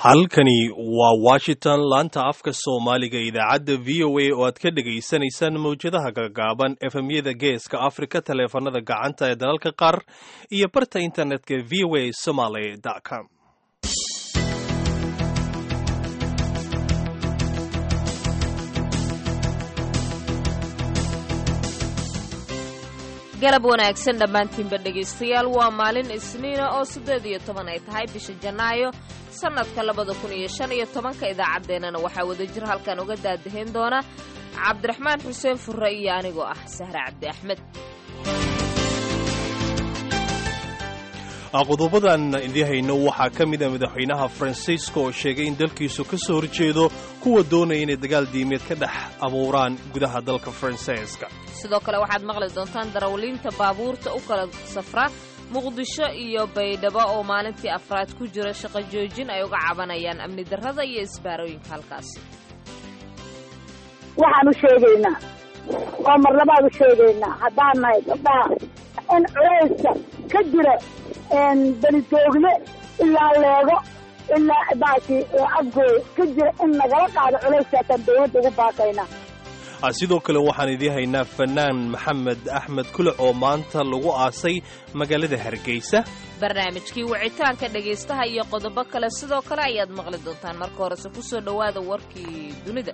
halkani waa washington laanta afka soomaaliga idaacadda v o a oo aad ka dhegaysanaysaan mawjadaha gagaaban efemyada geeska afrika taleefanada gacanta ee dalalka qaar iyo barta internetka v o a somaly com galab wanaagsan dhammaantiinba dhegaystayaal waa maalin isniina oo siddeed iyo toban ay tahay bisha janaayo sannadka labada kun iyo shan iyo tobanka idaacaddeenana waxaa wada jir halkan uga daadahayn doona cabdiraxmaan xuseen furre iyo anigoo ah sahre cabdi axmed qodobadan idii hayno waxaa ka mid a madaxweynaha faransiiska oo sheegay in dalkiisu ka soo horjeedo kuwa doonaya inay dagaal diimeed ka dhex abuuraan gudaha dalka faransiiska sidoo kale waxaad maqli doontaan darawliinta baabuurta u kala safra muqdisho iyo baydhabo oo maalintii afraad ku jira shaqo joojin ay uga cabanayaan amni darrada iyo isbaarooyinka halkaasi waxaan u sheegaynaa oo mar labaad u sheegaynaa haddaan nahay gabdhaha in culayska ka jira belitoogle ilaa leego ilaa baaki afgooy ka jira in nagala qaado culayskaasaan dawladda ugu baaqaynaa sidoo kale waxaan idii haynaa fanaan maxamed axmed kulac oo maanta lagu aasay magaalada hargeysa barnaamijkii wicitaanka dhegaystaha iyo qodobo kale sidoo kale ayaad maqli doontaan marka horese ku soo dhowaada warkii dunida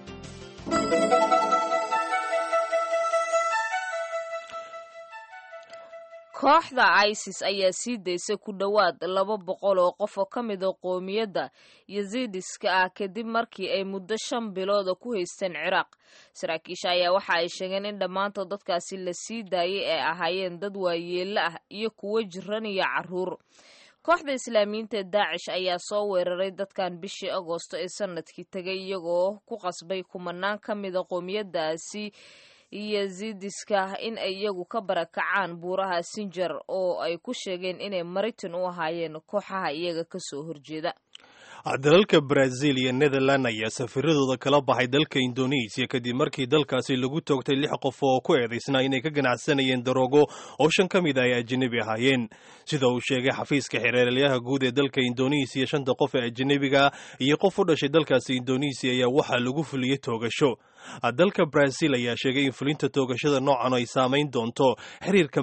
kooxda isis ayaa sii daysay ku dhowaad laba boqol oo qof oo ka mida qoomiyadda yaziidiska ah kadib markii ay muddo shan bilooda ku haysteen ciraaq saraakiisha ayaa waxa ay sheegeen in dhammaantood dadkaasi la sii daayay ay ahaayeen dad waayeello ah iyo kuwo jiran iyo carruur kooxda islaamiyiinta ee daacish ayaa soo weeraray dadkan bishii agoosto ee sanadkii tegay iyagoo ku qasbay kumanaan ka mida qoomiyaddaasi yaziidiska in ay iyagu ka barakacaan buuraha sinjar oo ay ku sheegeen inay maritin u ahaayeen kooxaha iyaga ka soo horjeeda dalalka brazil iyo netherland ayaa safiradooda kala baxay dalka indonesiya kadib markii dalkaasi lagu toogtay lix qof oo ku eedaysnaa inay ka ganacsanayeen daroogo oo shan ka mid a ay ajanabi ahaayeen sida uu sheegay xafiiska xereeralyaha guud ee dalka indonesiya shanta qof ee ajanabiga iyo qof u dhashay dalkaasi indonesiya ayaa waxaa lagu fuliyey toogasho dalka brazil ayaa sheegay in fulinta toogashada noocan ay saamayn doonto xiriirka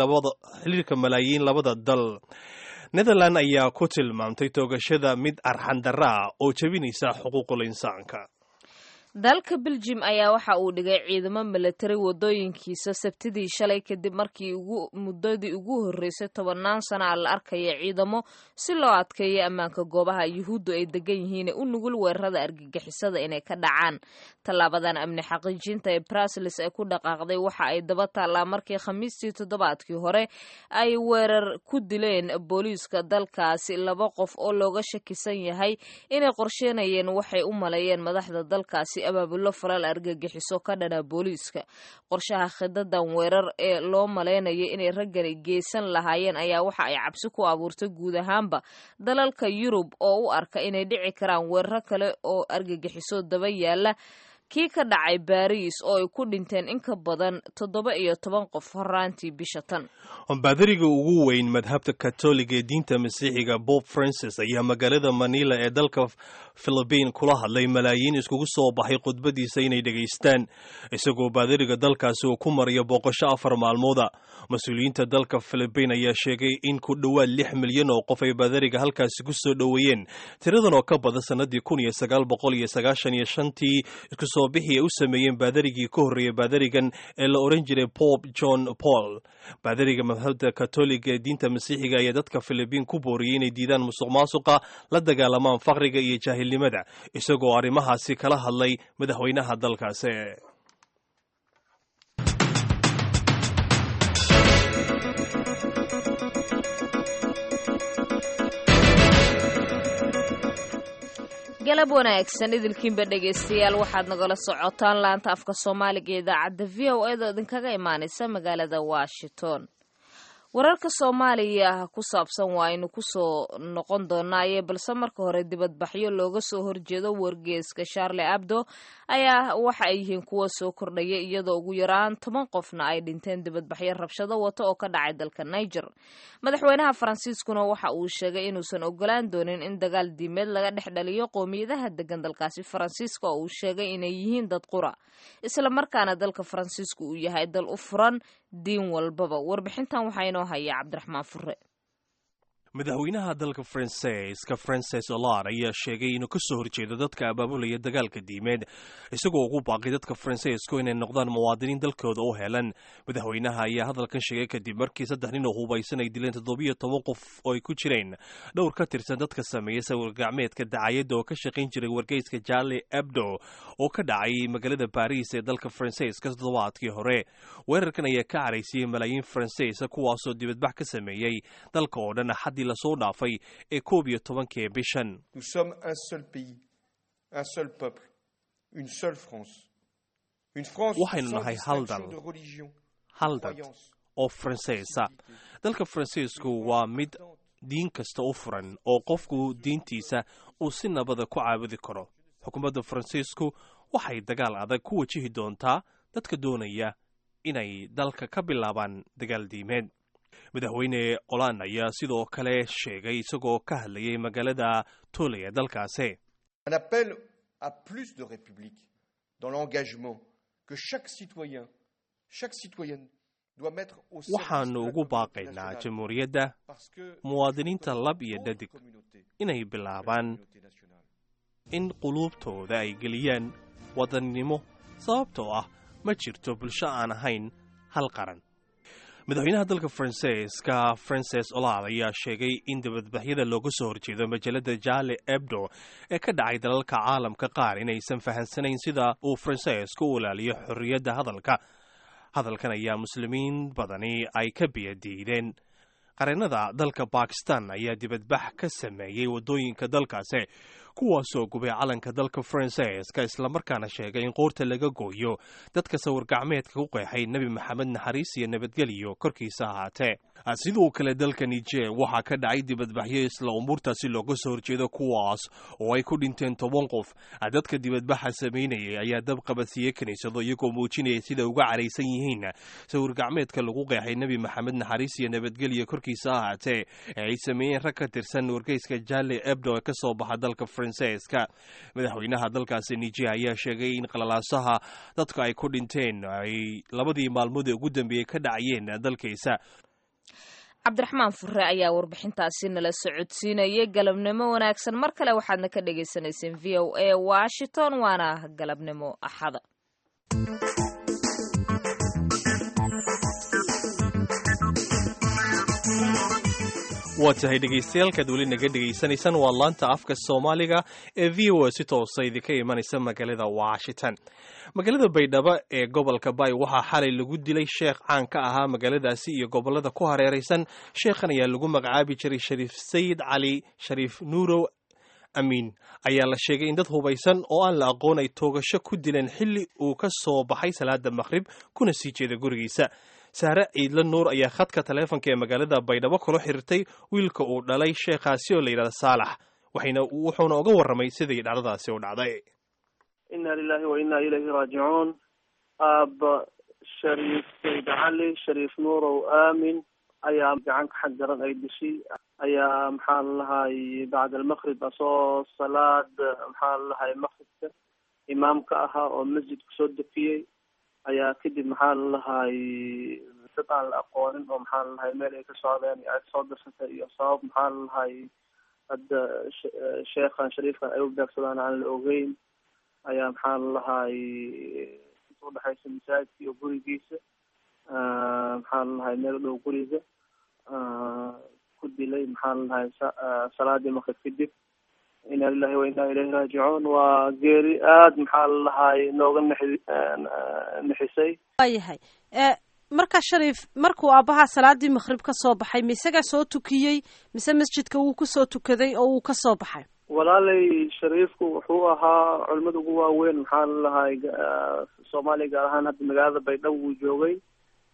malaayiin labada dal netherland ayaa ku tilmaamtay toogashada mid arxandarra ah oo jebinaysa xuquuqul insaanka dalka beljim ayaa waxa uu dhigay ciidamo milatari wadooyinkiisa sabtidii shalay kadib markii muddadii ugu horreysay tobannaan sana la arkaya ciidamo si loo adkeeyo ammaanka goobaha yuhuuddu ay degan yihiin u nugul weerarada argagixisada inay ka dhacaan tallaabadan amni xaqiijinta ee brasilis ay ku dhaqaaqday waxa ay daba taallaa markii khamiistii toddobaadkii hore ay weerar ku dileen booliiska dalkaasi laba qof oo looga shakisan yahay inay qorsheynayeen waxay u maleeyeen madaxda dalkaasi abaabulo falal argagixiso ka dhana booliiska qorshaha khidadan weerar ee loo malaynayo inay raggani geysan lahaayeen ayaa waxa ay cabsi ku abuurtay guud ahaanba dalalka yurub oo u arka inay dhici karaan weeraro kale oo argagixiso daba yaala kii ka dhacay baariis oo ay ku dhinteen in ka badan toddoba iyo toban qof horaantii bisha tan baadariga ugu weyn madhabta katoliga ee diinta masiixiga bob francis ayaa magaalada manila ee dalka philibiin kula hadlay malaayiin iskugu soo baxay khudbadiisa inay dhegaystaan isagoo baadariga dalkaasi uu ku marayo booqasho afar maalmooda mas-uuliyiinta dalka philibiin ayaa sheegay in ku dhowaad lix milyan oo qof ay baadariga halkaasi ku soo dhoweeyeen tiradan oo ka badan sanadii kun iyo sagaal boqol iyo sagaashan iyo shantii isku soo bixi ay u sameeyeen baadarigii ka horreeyay baadarigan ee la oran jiray bob john paul baadariga madhabda katoliga ee diinta masiixiga ayaa dadka philibiin ku booriyey inay diidaan musuq maasuqa la dagaalamaan faqriga iyo jaahilnimada isagoo arrimahaasi kala hadlay madaxweynaha dalkaasi galab wanaagsan idilkiinba dhegaystayaal waxaad nagala socotaan laanta afka soomaaliga ee idaacadda v o eeda idinkaga imaanaysa magaalada washington wararka soomaaliya ku saabsan waa aynu kusoo noqon doonaaye balse marka hore dibadbaxyo looga soo horjeedo wargeeska sharle abdo ayaa waxa ay yihiin kuwa soo kordhaya iyadoo ugu yaraan toban qofna ay dhinteen dibadbaxyo rabshado wata oo ka dhacay dalka niger madaxweynaha faransiiskuna waxa uu sheegay inuusan ogolaan doonin in dagaal diimeed laga dhex dhaliyo qowmiyadaha degan dalkaasi faransiiska oo uu sheegay inay yihiin dad qura isla markaana dalka faransiisku uu yahay dal u furan diin walbaba warbixintan waxaa inoo haya cabdiraxmaan fure madaxweynaha dalka faransiiska frances olard ayaa sheegay inuu ka soo horjeedo dadka abaabulaya dagaalka diimeed isagoo ugu baaqay dadka faransiisku inay noqdaan muwaadiniin dalkooda u helan madaxweynaha ayaa hadalkan sheegay kadib markii saddex nin oo hubaysan ay dileen toddobiyo toban qof oo ay ku jireen dhowr ka tirsan dadka sameeya sawir gacmeedka dacayadda oo ka shaqayn jiray wargeyska jarli ebdo oo ka dhacay magaalada baariis ee dalka faransiiska toddobaadkii hore weerarkan ayaa ka caraysiyey malaayiin faransiisa kuwaasoo dibadbax ka sameeyey dalka oo dhan axaddii lasoo dhaafay ee koob iyo tobankii bishan Nous sommes un seul pays, un seul peuple, une seule France. Une France Waxaynu sans nahay hal distinction dal. de religion, hal dad croyance, oo faransiisa dalka faransiisku waa mid diin kasta u furan oo qofku diintiisa uu si nabada ku caabudi karo xukuumadda faransiisku waxay dagaal adag ku wajihi doontaa dadka doonaya inay dalka ka bilaabaan dagaal diimeed madaxweyne olan ayaa sidoo kale sheegay isagoo ka hadlayay magaalada tole ee dalkaasi Un appel à plus de république dans l'engagement que chaque citoyen, chaque citoyenne doit mettre au service waxaanu de la ugu communauté baaqaynaa nationale. jamhuuriyadda Parce que muwaadiniinta lab iyo d'autres dhadig communautés inay que la bilaabaan communauté nationale. in quluubtooda ay geliyaan wadannimo sababtoo ah ma jirto bulsho aan ahayn hal qaran madaxweynaha dalka faransiiska frances olad ayaa sheegay in dibadbaxyada looga soo horjeedo majalada jale ebdo ee ka dhacay dalalka caalamka qaar inaysan fahansanayn sida uu faransiisku u ilaaliyo xorriyadda hadalka hadalkan ayaa muslimiin badani ay ka biyadiideen qareennada dalka bakistan ayaa dibadbax ka sameeyey waddooyinka dalkaasi kuwaasoo gubay calanka dalka faransiiska islamarkaana sheegay in qoorta laga gooyo dadka sawir gacmeedka ku qeexay nebi maxamed naxariis iyo nabadgelyo korkiisa ahaatee sidoo kale dalka nijer waxaa ka dhacay dibadbaxyo isla umuurtaasi looga soo horjeedo kuwaas oo ay ku dhinteen toban qof dadka dibadbaxa samaynayay ayaa dab qabadsiiye kiniisado iyagoo muujinaya sida uga caraysan yihiin sawir gacmeedka lagu qeexay nebi maxamed naxariis iyo nabadgelyo korkiisa ahaatee ee ay sameeyeen rag ka tirsan wargeyska jale ebdo ee ka soo baxa dalka faransiiska madaxweynaha dalkaasi nijer ayaa sheegay in qalalaasaha dadka ay ku dhinteen ay labadii maalmood ee ugu dambeeyey ka dhacayeen dalkiisa cabdiraxmaan fure ayaa warbixintaasi nala socodsiinayay galabnimo wanaagsan mar kale waxaadna ka dhagaysanayseen v o a washington waana galabnimo axada waa tahay dhegaystayaaalkaad weli naga dhegaysanaysaan waa laanta afka soomaaliga ee v o a si toosa idinka imanaysa magaalada washington magaalada baydhabo ee gobolka bay waxaa xalay lagu dilay sheekh caan ka ahaa magaaladaasi iyo gobolada ku hareeraysan sheekhan ayaa lagu magacaabi jiray shariif sayid cali shariif nuurow amiin ayaa la sheegay in dad hubaysan oo aan la aqoon ay toogasho ku dileen xilli uu ka soo baxay salaada maqhrib kuna sii jeeda gurigiisa saare ciidla nuur ayaa khadka taleefonka ee magaalada baydhabo kula xiriirtay wiilka uu dhalay sheekhaasi oo la yidhahda saalax waxayna wuxuuna uga warramay sidii dhacdadaasi u dhacday ina lilahi wa ina ilayhi raajicuun aaba shariif sayd cali shariif nuurow aamin ayaa gacanka xag daran ay dishay ayaa maxaa lalahay bacd almaqrib asoo salaad maxaa lalahay maqribka imaamka ahaa oo masjidka soo dafiyey ayaa kadib maxaa lalahay dad aan la aqoonin oo maxaa lalahay meel ay ka socdeen ay soo darsatay iyo sabab maxaa lalahay hadda sheekhan shariifkan ay u beegsadaan aan la ogeyn ayaa maxaa lalahay inta udhexaysa masaajidka iyo gurigiisa maxaa lalahay meel u dhow guriga ku dilay maxaa lalahay salaadii maqrib kadib ina lilahi wa ina ilayhi raajicuun waa geeri aada maxaa lalahay nooga nexi nexisay waayahay marka shariif markuu aabbahaa salaadii maqrib ka soo baxay ma isagaa soo tukiyey mise masjidka wuu kusoo tukaday oo wuu ka soo baxay walaalay shariifku wuxuu ahaa culimada ugu waaweyn maxaa lalahay soomaaliya gaar ahaan hadda magaalada baydhabo wuu joogay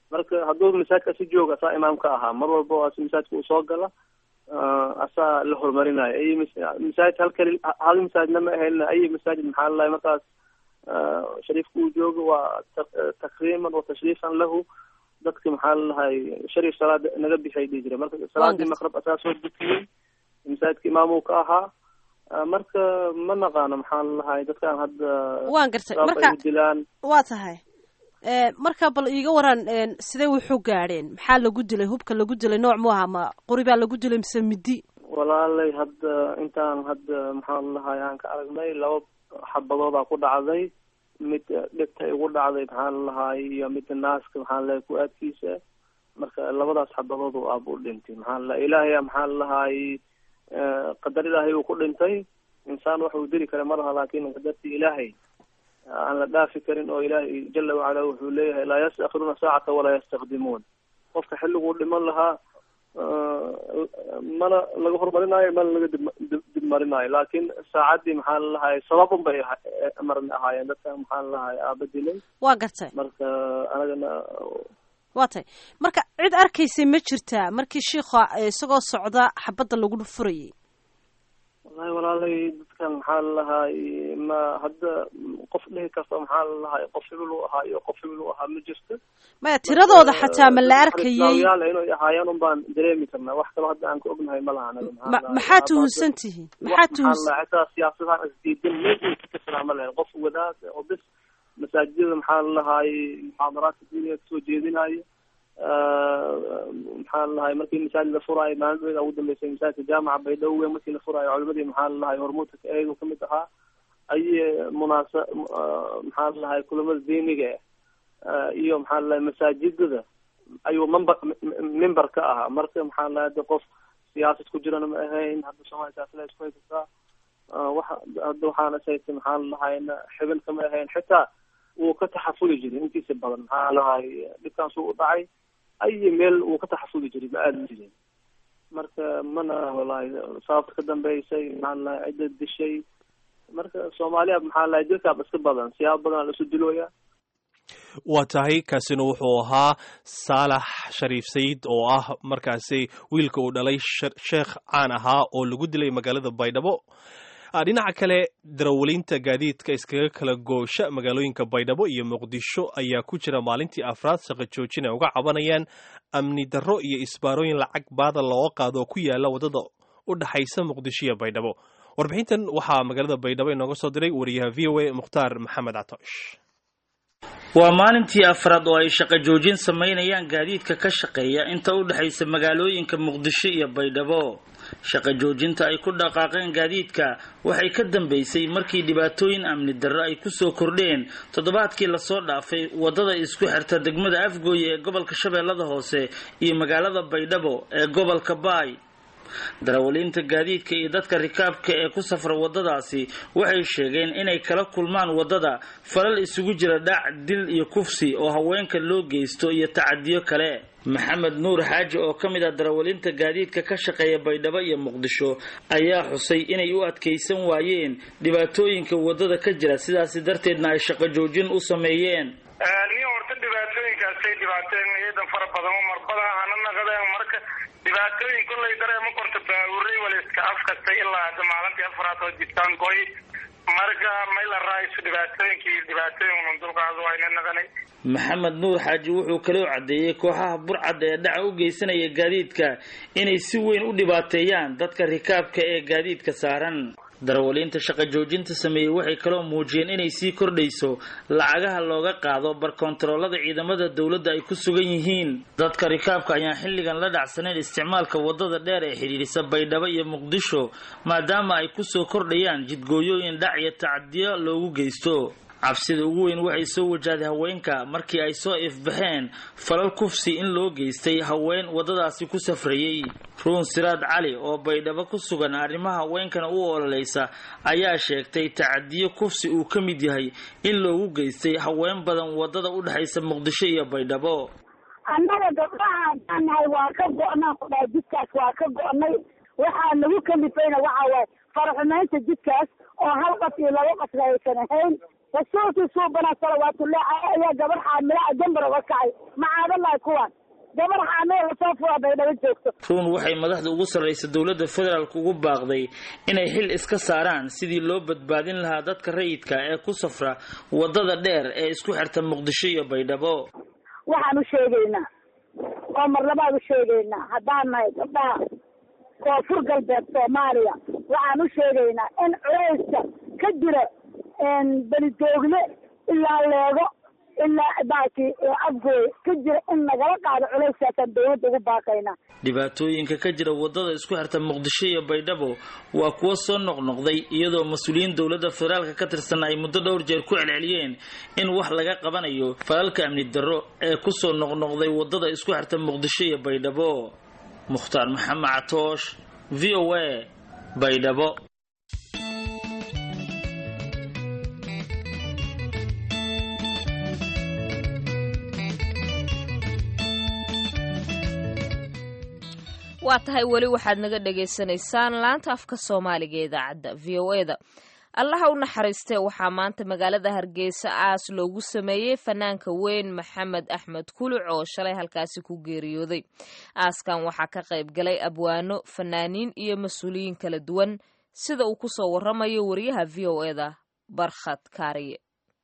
marka hadduu masaajidka si jooga asaa imaam ka ahaa mar walba oo as masaajidka uu soo gala asaa la horumarinayo ay masaajid hal kali hal masaajidna ma ahayn ay masaajid maxaa lalahay markaas shariifka uu joogo waa takriiman wa tashriifan lahu dadka maxaa lalahay shariif salaada naga bixay dhihi jira marka salaadii maqrab asaa soo dukiyey masaajidka imaam uu ka ahaa marka ma naqaano maxaa lalahay dadkaan hadda waan gartay marka dilaan waa tahay marka bal iiga waran sidee wuxuu gaadheen maxaa lagu dilay hubka lagu dilay nooc mu aha ma qori baa lagu dilay mise midi walaalay hadda intaan hadda maxaa lalahay aan ka aragnay laba xabadoodaa ku dhacday mid dhegta igu dhacday maxaa lalahay iyo midda naaska maxaa lalahay ku-aadkiisa marka labadaas xabadood oo aaba u dhintay maxaa lalahay ilaahaya maxaa lalahay qadar ilaahay uu ku dhintay insaan wax uu dili kara ma laha laakin qadartii ilaahay aan la dhaafi karin oo ilaahay jala wacala wuxuu leeyahay laa yastakhiruuna saacata walaa yastakdimuun qofka xilliguu dhiman lahaa mana laga horumarinaayo mana laga dib dib marinaayo laakin saacaddii maxaa lalahay sabab un bay maran ahaayeen dadka maxaa lalahay aaba dilay waa gartay marka anagana waa tay marka cid arkaysay ma jirtaa markii shiikha isagoo socda xabadda lagu furayay wallahi walaalay dadkan maxaa lalahay ma hadda qof dhihi karta maxaa lalahay qof hibil u ahaa iyo qof hibil u ahaa ma jirto maya tiradooda xataa ma la arkayay yaal inay ahaayeen un baan dareemi karnaa wax kaloo hadda aan ka ognahay ma laha anaga ma maxaa tuhunsan tihiin maxaa tuhunsan xitaa siyaasadahan isdiidan meesha ka kasnaa ma lahayn qof wadaad oo bis masaajidada maxaa lalahay muxaadaraadka diiniga kasoo jeedinayo maxaa lalahay markii masaajid la furaayo maalin ugu dambeysay masaajidka jaamaca baydhabo markii la furaayo culimadii maxaa lalahay hormuudka eegu kamid ahaa aye munaasa maxaa lalahay kulamada diiniga iyo maxaa lalahay masaajidada ayuu member member ka ahaa marka maxaa lalahay hadda qof siyaasad ku jirana ma ahayn hadda soomaaliya siyaasada isku haysataa waxa hadda waxaana sayta maxaa lalahayna xibin kama ahayn xitaa wuu ka taxafuli jiray intiisa badan maxaa lalahay dhibkaas uu u dhacay ayi meel wuu ka taxafuli jiray ma aadi jirin marka mana walahi sababta ka dambeysay maxaa lalahay cidda dishay marka soomaaliya maxaa lalahay dilkaaba iska badan siyaabo badan lasu dilooya waa tahay kaasina wuxuu ahaa saalax shariif sayid oo ah markaasi wiilka uu dhalay sheekh caan ahaa oo lagu dilay magaalada baydhabo dhinaca kale darawaliinta gaadiidka iskaga kala goosha magaalooyinka baydhabo iyo muqdisho ayaa ku jira maalintii afraad shaqo joojin ay uga cabanayaan amni darro iyo isbaarooyin lacag baada looga qaado oo ku yaala waddada u dhexaysa muqdisho iyo baydhabo warbixintan waxaa magaalada baydhabo inooga soo diray wariyaha v o a mukhtaar maxamed catoosh waa maalintii afraad oo ay shaqo joojin samaynayaan gaadiidka ka shaqeeya inta u dhexaysa magaalooyinka muqdisho iyo baydhabo shaqo joojinta ay ku dhaqaaqeen gaadiidka waxay ka dambeysay markii dhibaatooyin amni darro ay kusoo kordheen toddobaadkii lasoo dhaafay waddada isku xirta degmada afgooye ee gobolka shabeellada hoose iyo magaalada baydhabo ee gobolka baay darawaliinta gaadiidka iyo dadka rikaabka ee ku safra waddadaasi waxay sheegeen inay kala kulmaan waddada falal isugu jira dhac dil iyo kufsi oo haweenka loo geysto iyo tacadiyo kale maxamed nuur xaaji oo ka mid ah darawaliinta gaadiidka ka shaqeeya baydhabo iyo muqdisho ayaa xusay inay u adkaysan waayeen dhibaatooyinka waddada ka jira sidaasi darteedna ay shaqo joojin u sameeyeen nin horta dhibaatooyinkaasay dhibaateen iyadan fara badan oo marbada hana naqadeen marka dhibaatooyin kollay dareema korta baabuuray waliska afkasta ilaa hadda maalintii afraad oo jirtaan goy marka mayla raaiso dhibaatooyinkii dhibaatooyin unan dulqaado wayna naqanay maxamed nuur xaaji wuxuu kaloo caddeeyey kooxaha burcadda ee dhaca u geysanaya gaadiidka inay si weyn u dhibaateeyaan dadka rikaabka ee gaadiidka saaran darawaliinta shaqo joojinta sameeyey waxay kaloo muujiyeen inay sii kordhayso lacagaha looga qaado barkontaroolada ciidamada dowladda ay ku sugan yihiin dadka rikaabka ayaan xilligan la dhacsanayn isticmaalka waddada dheer ee xidhiidhisa baydhabo iyo muqdisho maadaama ay kusoo kordhayaan jidgooyooyin dhac iyo tacadiyo loogu geysto cabsida ugu weyn waxay soo wajahday haweenka markii ay soo ifbaxeen falal kufsi in loo geystay haween waddadaasi ku safrayey ruun siraad cali oo baydhabo ku sugan arrimaha haweenkana u ololaysa ayaa sheegtay tacadiyo kufsi uu ka mid yahay in loogu geystay haween badan waddada u dhexaysa muqdisho iyo baydhabo annaga gabdhaha haddaan nahay waa ka go-naan ku dhahay jidkaas waa ka go-nay waxaa nagu kalifayna waxa waaye faraxumaynta jidkaas oo hal qas iyo laba qasna aysan ahayn rasuulkii suubana salawaatullahi ayaa gabar xaamilaa gambar uga kacay macaadalahi kuwan gabar xaamila lasoo fura bay dhaba joogto ruun waxay madaxda ugu sarraysa dowladda federaalk ugu baaqday inay xil iska saaraan sidii loo badbaadin lahaa dadka rayidka ee ku safra waddada dheer ee isku xirta muqdisho iyo baydhabo waxaan u sheegaynaa oo mar labaad u sheegaynaa haddaan nahay gabdhaha koonfur galbeed soomaaliya waxaan u sheegaynaa in culayska ka jira belidoogle ilaa leego ilaa baaki afgooy ka jira in nagala qaado culayskaasaan dawladda ugu baaqaynaa dhibaatooyinka ka jira waddada isku xirta muqdisho iyo baydhabo waa kuwo soo noqnoqday iyadoo mas-uuliyiin dowladda federaalka ka tirsan ay muddo dhowr jeer ku celceliyeen in wax laga qabanayo falalka amni darro ee kusoo noqnoqday waddada isku xirta muqdisho iyo baydhabo mukhtaar maxamed catoosh v o a baydhabo waa tahay weli waxaad naga dhagaysanaysaan laanta afka soomaaliga ee idaacadda v o e da allaha u naxariistee waxaa maanta magaalada hargeysa aas loogu sameeyey fanaanka weyn maxamed axmed kuluc oo shalay halkaasi ku geeriyooday aaskan waxaa ka qayb galay abwaano fanaaniin iyo mas-uuliyiin kala duwan sida uu kusoo waramayo wariyaha v o e da barkhad kaariye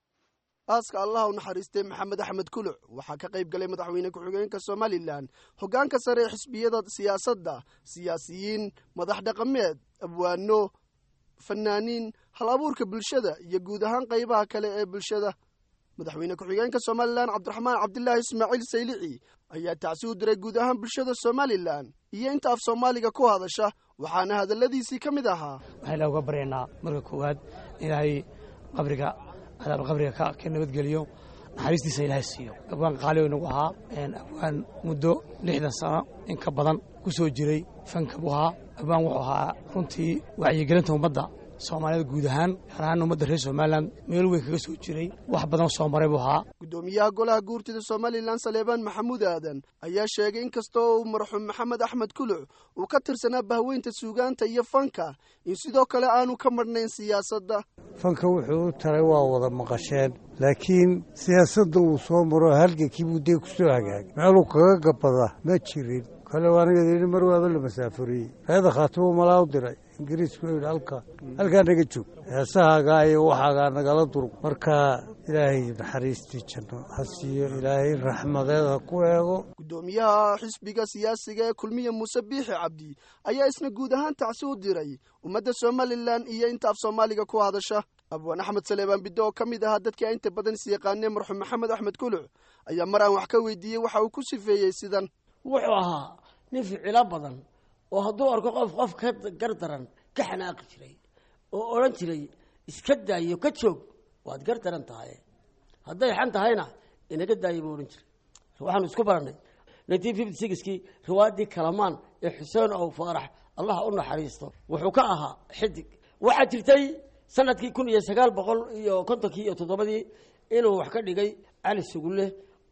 aaska allah u naxariistay maxamed axmed kuluc waxaa ka qayb galay madaxweyne ku-xigeenka somalilan hoggaanka sare ee xisbiyada siyaasadda siyaasiyiin madax dhaqameed abwaano fanaaniin hal abuurka bulshada iyo guud ahaan qaybaha kale ee bulshada madaxweyne ku-xigeenka somalilan cabdiraxmaan cabdilaahi ismaaciil saylici ayaa tacsi u diray guud ahaan bulshada somalilan iyo inta af soomaaliga ku hadasha waxaana hadalladiisii ka mid ahaa waxaan ilaah uga baryaynaa marka koowaad ilaahay qabriga cadaab qabriga ka nabadgeliyo naxariistiisa ilaahay siiyo abwaan qaali nagu ahaa abwaan muddo lixdan sano in ka badan ku soo jiray fanka buu ahaa abwaan wuxuu ahaa runtii wacyigelinta ummadda soomaalida guud ahaan gaar ahaan ummadda reer somalilan meel weyn kaga soo jiray wax badan soo maray buu ahaa guddoomiyaha golaha guurtida somalilan saleebaan maxamuud aadan ayaa sheegay in kastoo uu marxuum maxamed axmed kuluc uu ka tirsanaa bahweynta suugaanta iyo fanka in sidoo kale aanu ka marhnayn siyaasadda fanka wuxuu u taray waa wada maqasheen laakiin siyaasadda uu soo maro halgankii buu dee ku soo hagaagay meeluu kaga gabada ma jirin kale aniga mar waaba la masaafuriyey reeda khaatimo malaa u diray ingiriisku yidhi halka halkaa naga joog heesahaagaa iyo waxaagaa nagala durug marka ilaahay naxariistii janno ha siiyo ilaahay raxmadeed ha ku eego guddoomiyaha xisbiga siyaasiga ee kulmiya muuse biixi cabdi ayaa isna guud ahaan tacsi u diray ummadda somalilan iyo inta af soomaaliga ku hadasha abwaan axmed saleebaan biddo oo ka mid ahaa dadkii a inta badan isyaqaanee marxuum maxamed axmed kuluc ayaa mar aan wax ka weydiiyey waxa uu ku sifeeyey sidan wuxuu ahaa nin ficilo badan oo hadduu arko qof qof ka gardaran ka xanaaqi jiray oo odhan jiray iska daayo ka joog waad gardaran tahay hadday xan tahayna inaga daayo buu odhan jiray waxaanu isku barannay nineteen fifty sixkii riwaayadii kalamaan ee xuseen ow faarax allaha u naxariisto wuxuu ka ahaa xidig waxaa jirtay sanadkii kun iyo sagaal boqol iyo kontonkii iyo toddobadii inuu wax ka dhigay cali sugulle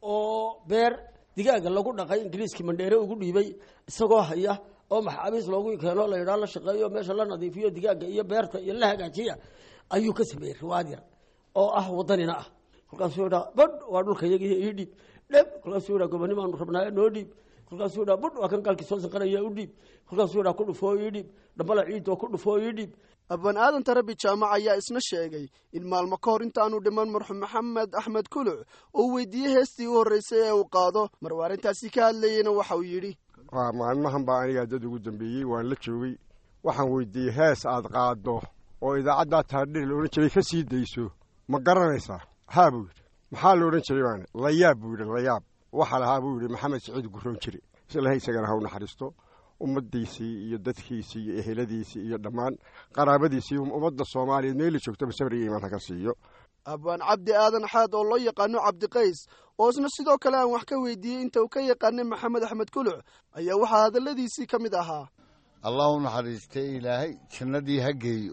oo beer digaaga lagu dhaqay ingiriiskii mandheere ugu dhiibay isagoo haya oo maxaabiis loogu keeno la yidhaa la shaqeeyo meesha la nadiifiyo digaaga iyo beerta iyo la hagaajiya ayuu ka sameeyey riwaayad yar oo ah wadanina ah kolkaasuu yidhaa badh waa dhulka yagiiyo ii dhiib dheb kolkaasuu yidhaa gobonimaanu rabnaayo noo dhiib kolkaasuu yidhaa budh waa kan gaalkii soo sanqanaya u dhiib kolkaasuu yidhaa ku dhufoo ii dhiib dhambala ciidoo ku dhufoo ii dhiib abaan aadan tarabi jaamac ayaa isna sheegay in maalmo ka hor intaanu dhiman marxuum maxamed axmed kuluc oo weydiiyey heestii u horreysay ee uu qaado maruu arrintaasi ka hadlayeyna waxa uu yidhi waa maalmahan baa anigaa dad ugu dambeeyey waan la joogay waxaan weydiiyey hees aad qaaddo oo idaacaddaa taardhir la odhan jiray ka sii dayso ma garanaysaa haa buu yidhi maxaa la odhan jiray baane layaab buu yidhi layaab waxaa lahaa buu yidhi maxamed siciid gurroon jire islaha isagana ha u naxariisto ummaddiisii iyo dadkiisii iyo eheladiisii iyo dhammaan qaraabadiisii ummadda soomaaliyeed meeli joogtaba sabriga imaan ha ka siiyo abaan cabdi aadan xaad oo loo yaqaano cabdiqays oo isna sidoo kale aan wax ka weydiiyey inta uu ka yaqaanay maxamed axmed kuluc ayaa waxaa hadalladiisii ka mid ahaa allah u naxariistay ilaahay jannadii ha geeyo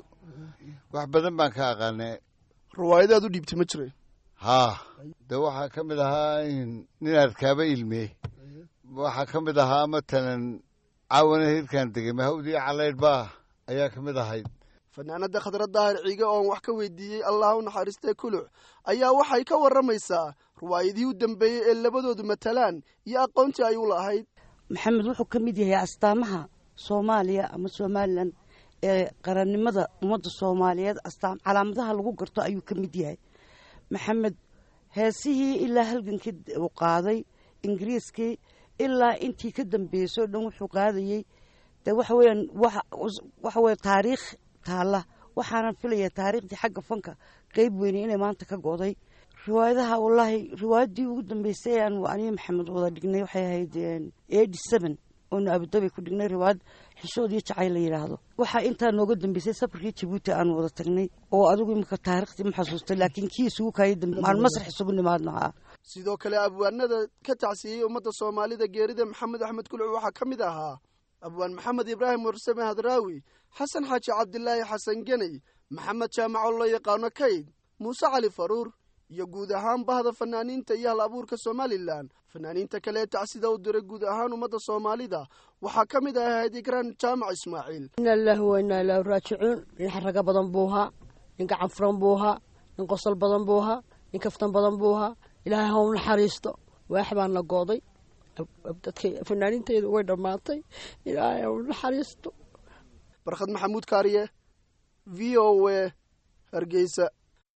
wax badan baan ka aqaanay riwaayadaad u dhiibtay ma jire haa de waxaa ka mid ahaa nin arkaaba ilmee waxaa ka mid ahaa matalan caawana hirkaan degay mahawdii calaydh baa ayaa ka mid ahayd fanaanada khadra daahir ciige oon wax ka weydiiyey allah u naxariistay kuluc ayaa waxay ka warramaysaa riwaayadihii u dambeeyey ee labadoodu matalaan iyo aqoontii ay u lahayd maxamed wuxuu ka mid yahay astaamaha soomaaliya ama somalilan ee qarannimada ummadda soomaaliyeed astaam calaamadaha lagu garto ayuu ka mid yahay maxamed heesihii ilaa halgankii uu qaaday ingiriiskii ilaa intii ka dambeysay o dhan wuxuu qaadayey de waxa weeyaan waxa weye taariikh taalla waxaanan filaya taariikhdii xagga fanka qeyb weyne inay maanta ka go'day riwaayadaha wallaahi riwaayaddii ugu dambeysay aan aniyo maxamed wada dhignay waxay ahayd eighty seven oonu abudabi ku dhignay riwaayad xishood iyo jacayl la yidhaahdo waxaa intaa nooga dambeysay safarkii jabuuti aan wada tagnay oo adigu imika taariikhdii ma xasuustay laakiin kii isugu kaaya dambe aan masrax isugu nimaadno haa sidoo kale abwaanada ka tacsiyey ummadda soomaalida geerida maxamed axmed kuluc waxaa ka mid ahaa abwaan maxamed ibraahim warsame hadraawi xasan xaaji cabdilaahi xasan geney maxamed jaamaco loo yaqaano kayd muuse cali faruur iyo guud ahaan bahda fanaaniinta iyo hal abuurka somalilan fanaaniinta kale ee tacsida u diray guud ahaan ummadda soomaalida waxaa ka mid ahayd igraan jaamac ismaaciil ina ilaahi wa inaa ilaahi raajicuun nin xaraga badan buu ahaa nin gacan furan buu ahaa nin qosol badan buu ahaa nin kaftan badan buu ahaa ilaahay ha u naxariisto waax baan la gooday dadka fanaaniintaydu way dhammaatay ilaahay ha u naxariisto barkhad maxamuud kaariye v o a hargeysa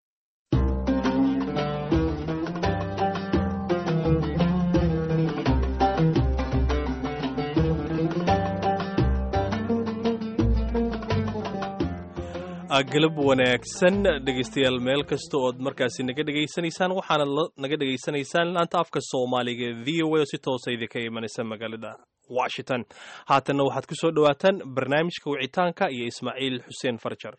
galab wanaagsan dhegaystayaal meel kasta ood markaasi naga dhegaysanaysaan waxaana naga dhegaysanaysaan laanta afka soomaaliga v o a oo si toosa idinka imanaysa magaalada washington haatanna waxaad ku soo dhowaataan barnaamijka wicitaanka iyo ismaaciil xuseen farjar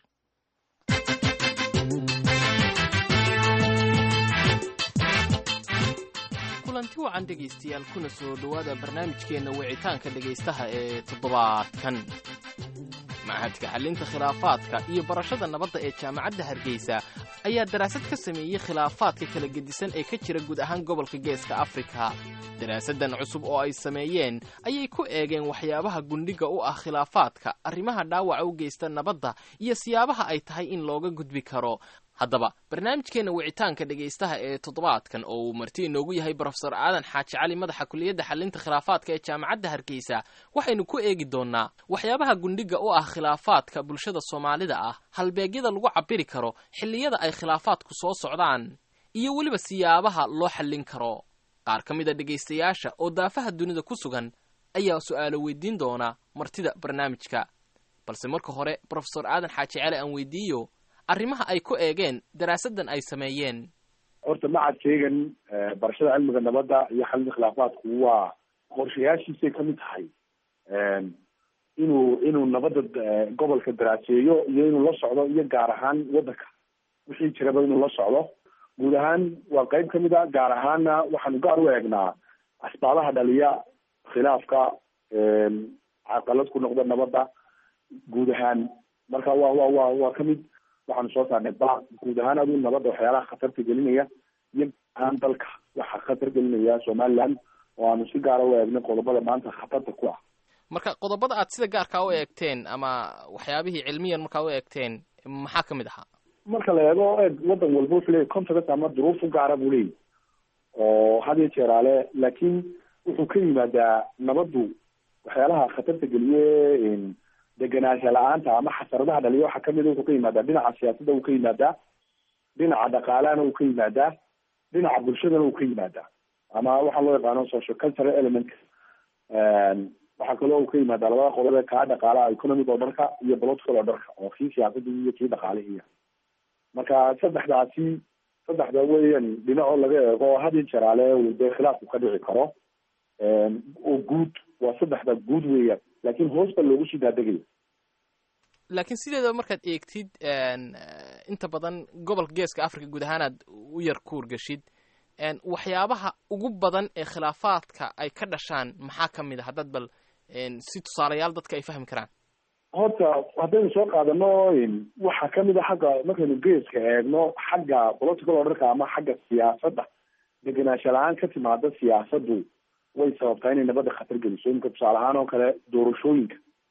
kulanti wacan dhegaystayaal kuna soo dhowaada barnaamijkeenna wicitaanka dhegaystaha ee toddobaadkan machadka xallinta khilaafaadka iyo barashada nabadda ee jaamacadda hargeysa ayaa daraasad ka sameeyey khilaafaadka kala gedisan ee ka jira guud ahaan gobolka geeska afrika daraasaddan cusub oo ay sameeyeen ayay ku eegeen waxyaabaha gundhiga u ah khilaafaadka arrimaha dhaawaca u geysta nabadda iyo siyaabaha ay tahay in looga gudbi karo haddaba barnaamijkeenna wicitaanka dhegaystaha ee toddobaadkan oo uu marti inoogu yahay brofesor aadan xaaji cali madaxa kuliyadda xallinta khilaafaadka ee jaamacadda hargeysa waxaynu ku eegi doonnaa waxyaabaha gundhiga u ah khilaafaadka bulshada soomaalida ah halbeegyada lagu cabbiri karo xilliyada ay khilaafaadku soo socdaan iyo weliba siyaabaha loo xallin karo qaar ka mid a dhegaystayaasha oo daafaha dunida ku sugan ayaa su'aalo weydiin doona martida barnaamijka balse marka hore brofesor aadan xaaji cali aan weydiiyo arrimaha ay ku eegeen daraasaddan ay sameeyeen horta macadkeygan barashada cilmiga nabadda iyo xalinta khilaafaadku waa qorshayaashiisay kamid tahay inuu inuu nabadda gobolka daraaseeyo iyo inuu la socdo iyo gaar ahaan waddanka wixii jiraba inuu la socdo guud ahaan waa qeyb kamid a gaar ahaanna waxaanu gaar u eegnaa asbaabaha dhaliya khilaafka caqalad ku noqda nabadda guud ahaan marka wa wa wa waa kamid waxaanu soo saarnay ba guud ahaan aduu nabadda waxyaalaha khatarta gelinaya iyo ahaan dalka waxa khatar gelinaya somaliland oo aanu si gaara u eegnay qodobada maanta khatarta ku ah marka qodobada aad sida gaarkaa u eegteen ama waxyaabihii cilmiyan markaa u eegteen maxaa ka mid ahaa marka la eego eeg waddan walba wuxuu leeyahy context ama duruuf u gaara buu leeyahy oo had iyo jeeraale laakiin wuxuu ka yimaadaa nabaddu waxyaalaha khatarta geliye degenaansha la-aanta ama xasaradaha dhaliya waxaa kamid wuxuu ka yimaadaa dhinaca siyaasadda uu ka yimaadaa dhinaca dhaqaalahana uu ka yimaadaa dhinaca bulshadana uu ka yimaadaa ama waxaa loo yaqaano social cultural element waxaa kaloo uu ka yimaadaa labada qodob ee kaa dhaqaalaha economic oo dharka iyo political oo dharka oo kii siyaasadda iyo kii dhaqaalihiiya marka saddexdaasi saddexda weyan dhinacoo laga eego had iyo jeraale uu dee khilaafku ka dhici karo oo guud waa saddexda guud weeyaan laakiin hoos baa loogu sii daadegaya laakiin sideedaba markaad eegtid inta badan gobolka geeska africa guud ahaanaad u yar kuurgashid waxyaabaha ugu badan ee khilaafaadka ay ka dhashaan maxaa ka mid a haddaad bal si tusaalayaal dadka ay fahmi karaan horta haddaynu soo qaadano waxaa kamid a xagga markaynu geeska eegno xagga political orderka ama xagga siyaasadda degenaansha la-aan ka timaada siyaasaddu way sababtaa inay nabadda khatar geliso iminka tusaale ahaan oo kale doorashooyinka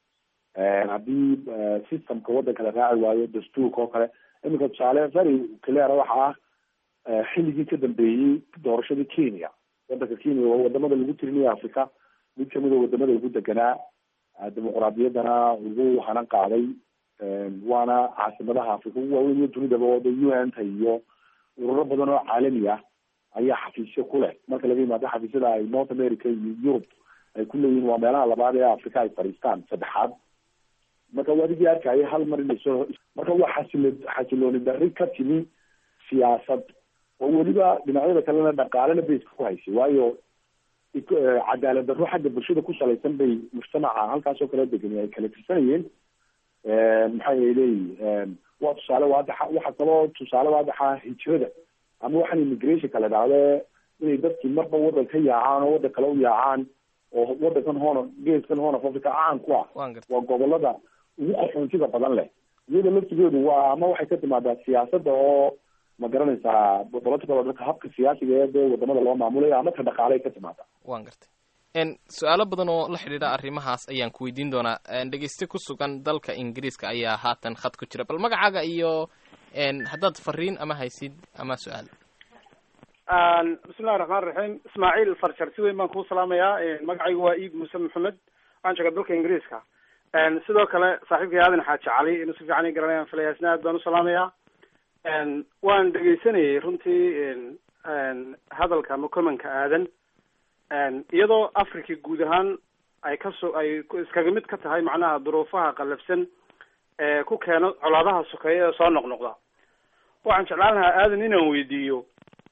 haddii systemka waddanka la raaci waayo dastuurka oo kale iminka tusaale very clear waxa ah xilligii ka dambeeyey doorashadii kenya waddanka kenya waa wadamada lagu tirinaya africa mid kamid a wadamada ugu deganaa dimuqraadiyaddana ugu hanan qaaday waana caasimadaha africa ugu waaweyn iyo dunidaba oo de u n ta iyo ururo badan oo caalami ah ayaa xafiisyo ku leh marka laga yimaado xafiisyada ay north america iyo europe ay ku leeyihin waa meelaha labaad ee africa ay fadhiistaan saddexaad marka wadigii arkaya hal mar inay soo marka waa xasilo xasilooni darri ka timi siyaasad oo weliba dhinacyada kalena dhaqaalena bayska ku haysay waayo cadaalad darro xagga bulshada ku salaysan bay mujtamaca halkaas oo kala degani ay kala tirsanayeen maxay leeyihin waa tusaale waadaxa waxa kaloo tusaale waadaxa hijrada ama waxaan immigration kala dhacde inay dadkii marba waddan ka yaacaan oo waddan kale u yaacaan oo waddankan hoon geeskan hoon of africa caan ku ah waa gobolada ugu qaxoontiga badan leh iyada laftigeedu waa ama waxay ka timaadaa siyaasadda oo ma garanaysaa political dadka habka siyaasiga ee dee wadamada loo maamulayo ama ka dhaqaalay ka timaadaa waan gartay su-aalo badan oo la xidhiidha arrimahaas ayaan ku weydiin doonaa dhegeyste ku sugan dalka ingiriiska ayaa haatan khad ku jira bal magacaaga iyo haddaad fariin ama haysid ama su-aal bismillahi raxmaan raxiim ismaaciil farjar si weyn baan kuu salaamayaa magacaygu waa iid muuse maxamed waxaan joogaa dalka ingiriiska sidoo kale saaxiibkay aadan xaaji cali inuu si fiican i garanayaan filaya isna aad baan u salaamayaa waan dhegeysanayay runtii hadalka ama commenka aadan iyadoo africa guud ahaan ay kasoo ay iskaga mid ka tahay macnaha duruufaha qallafsan ee ku keeno colaadaha sokeeya ee soo noqnoqda waxaan jeclaan lahaa aadan inaan weydiiyo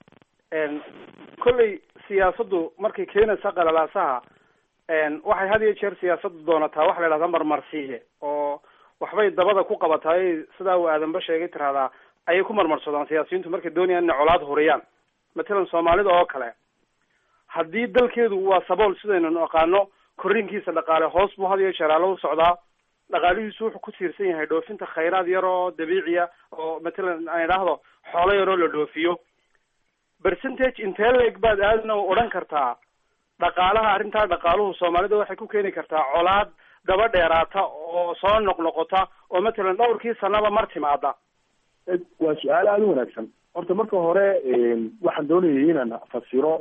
kolley siyaasaddu markay keenaysa qalalaasaha waxay had iyo jeer siyaasaddu doonataa waxa la yidhahdaa marmarsiiye oo waxbay dabada ku qabataay sidaa uu aadanba sheegay tiraahdaa ayay ku marmarsadaan siyaasiyiintu markay doonayaan inay colaad horiyaan matalan soomaalida oo kale haddii dalkeedu waa sabool sidaynu naqaano korriinkiisa dhaqaale hoos buu had iyo jeer aalo u socdaa dhaqaalihiisu wuxuu ku tiirsan yahay dhoofinta khayraad yar oo dabiiciya oo matalan aan idhaahdo xoolo yaroo la dhoofiyo percentage intee leeg baad aadna odhan kartaa dhaqaalaha arrintaa dhaqaaluhu soomaalida waxay ku keeni kartaa colaad daba dheeraata oo soo noqnoqota oo matalan dhowrkii sanaba mar timaada waa su-aal aada u wanaagsan horta marka hore waxaan doonayay inaan fasiro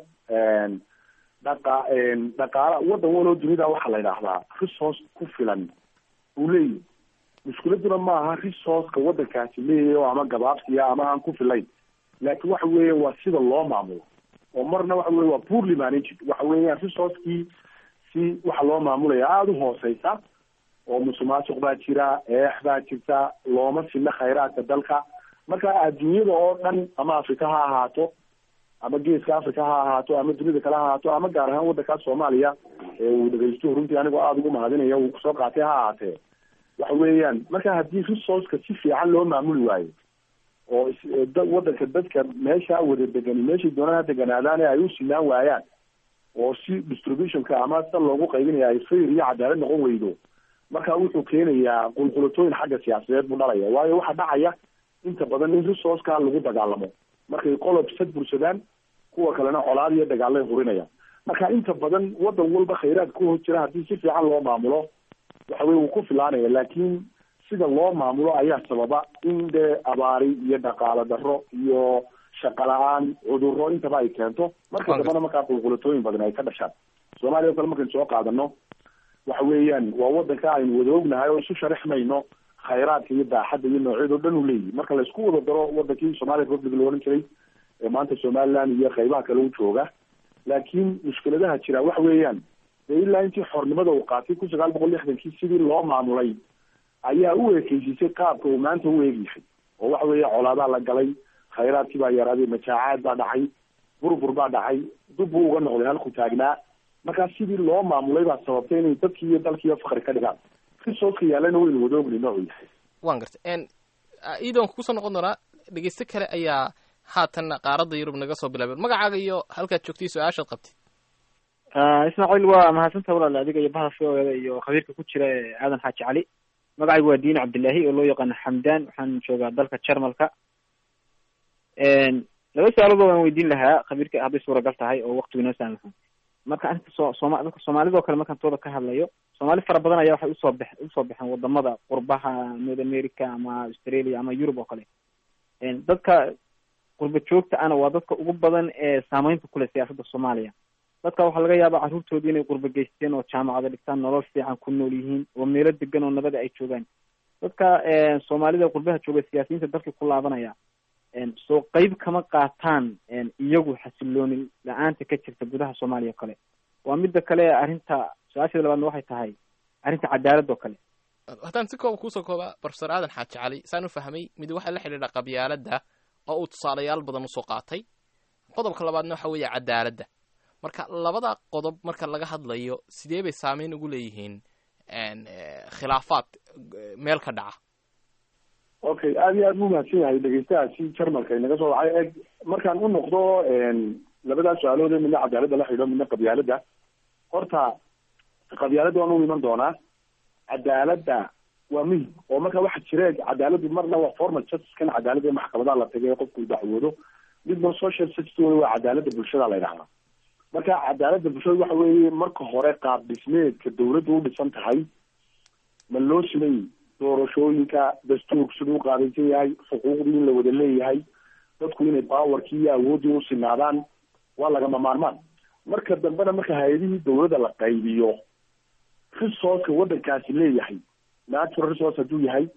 dhaqa dhaqaala waddan waloo dunida waxaa la yidhaahdaa resource ku filan uu leeyahy mushkiladuna ma aha resourceka waddankaasi leeyahy oo ama gabaabsiya ama aan ku filayn laakiin waxa weeye waa sida loo maamulo oo marna waxa weye waa poorly managed waxa weeyaan resourcekii si waxa loo maamulaya aada u hooseysa oo musuqmaasuq baa jira eex baa jirta looma sina khayraadka dalka marka adduunyada oo dhan ama africa ha ahaato ama geeska africa ha ahaato ama dunida kale ha ahaato ama gaar ahaan waddankaas soomaaliya ee uu dhegeysto runtii anigoo aada ugu mahadinaya uu kusoo qaatay ha ahaatee waxa weeyaan marka haddii resourceka si fiican loo maamuli waayo oo waddanka dadka meesha wada degani meeshay doonaan ha deganaadaan ee ay u sinaan waayaan oo si distributionka ama sida loogu qaybinaya ay fayr iyo cadaalad noqon weydo marka wuxuu keenayaa qulqulatooyin xagga siyaasadeed buu dhalaya waayo waxaa dhacaya inta badan in resourceka lagu dagaalamo markay qolob sad bursadaan kuwa kalena colaad iyo dagaalay hurinayaan marka inta badan waddan walba khayraad ku hor jira haddii si fiican loo maamulo waxa weye wuu ku filaanaya laakiin sida loo maamulo ayaa sababa in dee abaari iyo dhaqaalo darro iyo shaqa la-aan cudurro intaba ay keento marka dambana markaa qulqulatooyin badan ay ka dhashaan soomaaliya o kale markaynu soo qaadano waxa weeyaan waa waddanka aynu wada ognahay oo isu sharaxmayno khayraadka iyo daaxadda iyo noocyada o dhan u leeyihi marka laisku wada daro wadankii somali republic la ohan jiray ee maanta somaliland iyo qaybaha kale u jooga laakiin mushkiladaha jira waxa weeyaan dee ilaa intii xornimada uu qaatay kun sagaal boqol lixdankii sidii loo maamulay ayaa u ekeysisay qaabka uu maanta u eegyahay oo waxa weeye colaadaa la galay khayraadkii baa yaraaday majaacaad baa dhacay burbur baa dhacay dub buu uga noqday halku taagnaa markaa sidii loo maamulay baa sababtay inay dadkii iyo dalkiiyo fakri ka dhigaan resourceka yaallana waynu wada ogni noocu yahay waan gartay iidoon kusoo noqon doonaa dhegeyste kale ayaa haatan qaaradda yurub naga soo bilaabeen magacaaga iyo halkaad joogtay su-aashaad qabtid ismaaciil waa mahadsanta walaal adiga iyo baha v o eda iyo khabiirka ku jira ee aadan xaaji cali magacaygu waa diin cabdillahi oo loo yaqaano xamdan waxaan joogaa dalka jarmalka laba su-aalood waan weydiin lahaa khabiirka hadday suuragal tahay oo waktigu inoo saamaxo marka arrinta so sooma dadka soomaalida oo kale markaan tooda ka hadlayo soomaali fara badan ayaa waxay usoo bex usoo baxeen wadamada qurbaha north america ama australia ama europe oo kale dadka qurba joogta ana waa dadka ugu badan ee saameynta kule siyaasadda soomaaliya dadka waxaa laga yaabaa carruurtoodii inay qurba geysteen oo jaamacada dhigtaan nolol fiican ku nool yihiin oo meelo degan oo nabada ay joogaan dadka soomaalida qurbaha jooga siyaasiyiinta dalkii ku laabanaya soo qeyb kama qaataan iyagu xasilooni la-aanta ka jirta gudaha soomaaliya oo kale waa midda kale arrinta su-aasheeda labaadna waxay tahay arrinta cadaalad oo kale haddaan si kooba kuusoo kooba profesor aadan xaaji cali saan u fahmay mid waxaa la xidhiidha qabyaaladda oo uu tusaalayaal badan usoo qaatay qodobka labaadna waxa weeye cadaaladda marka labada qodob marka laga hadlayo sidee bay saameyn ugu leeyihiin khilaafaad meel ka dhaca okay aada iyo aad buu mahadsan yahay dhegeystahaasi jarmalka inaga soo wacay eg markaan u noqdo labadaa su-aalood ee midna cadaaladda la xidho midna qabyaaladda horta qabyaaladda waan u iman doonaa cadaaladda waa muhim oo marka waxa jira cadaaladdu marna waa formal justice kan cadaaladda ee maxkamadaha la tagay qofku uu dacwoodo midna social justice waa cadaaladda bulshada la yidhahdaa marka cadaaladda bulshada waxa weeye marka hore qaab dhismeedka dawladdu u dhisan tahay ma loo simay doorashooyinka dastuurku siduu u qaadaysan yahay xuquuqdii in la wada leeyahay dadku inay bawarkii iyo awooddii u sinaadaan waa lagama maarmaan marka dambena marka hay-adihii dawladda la qaybiyo resourceka waddankaasi leeyahay natural resource hadduu yahay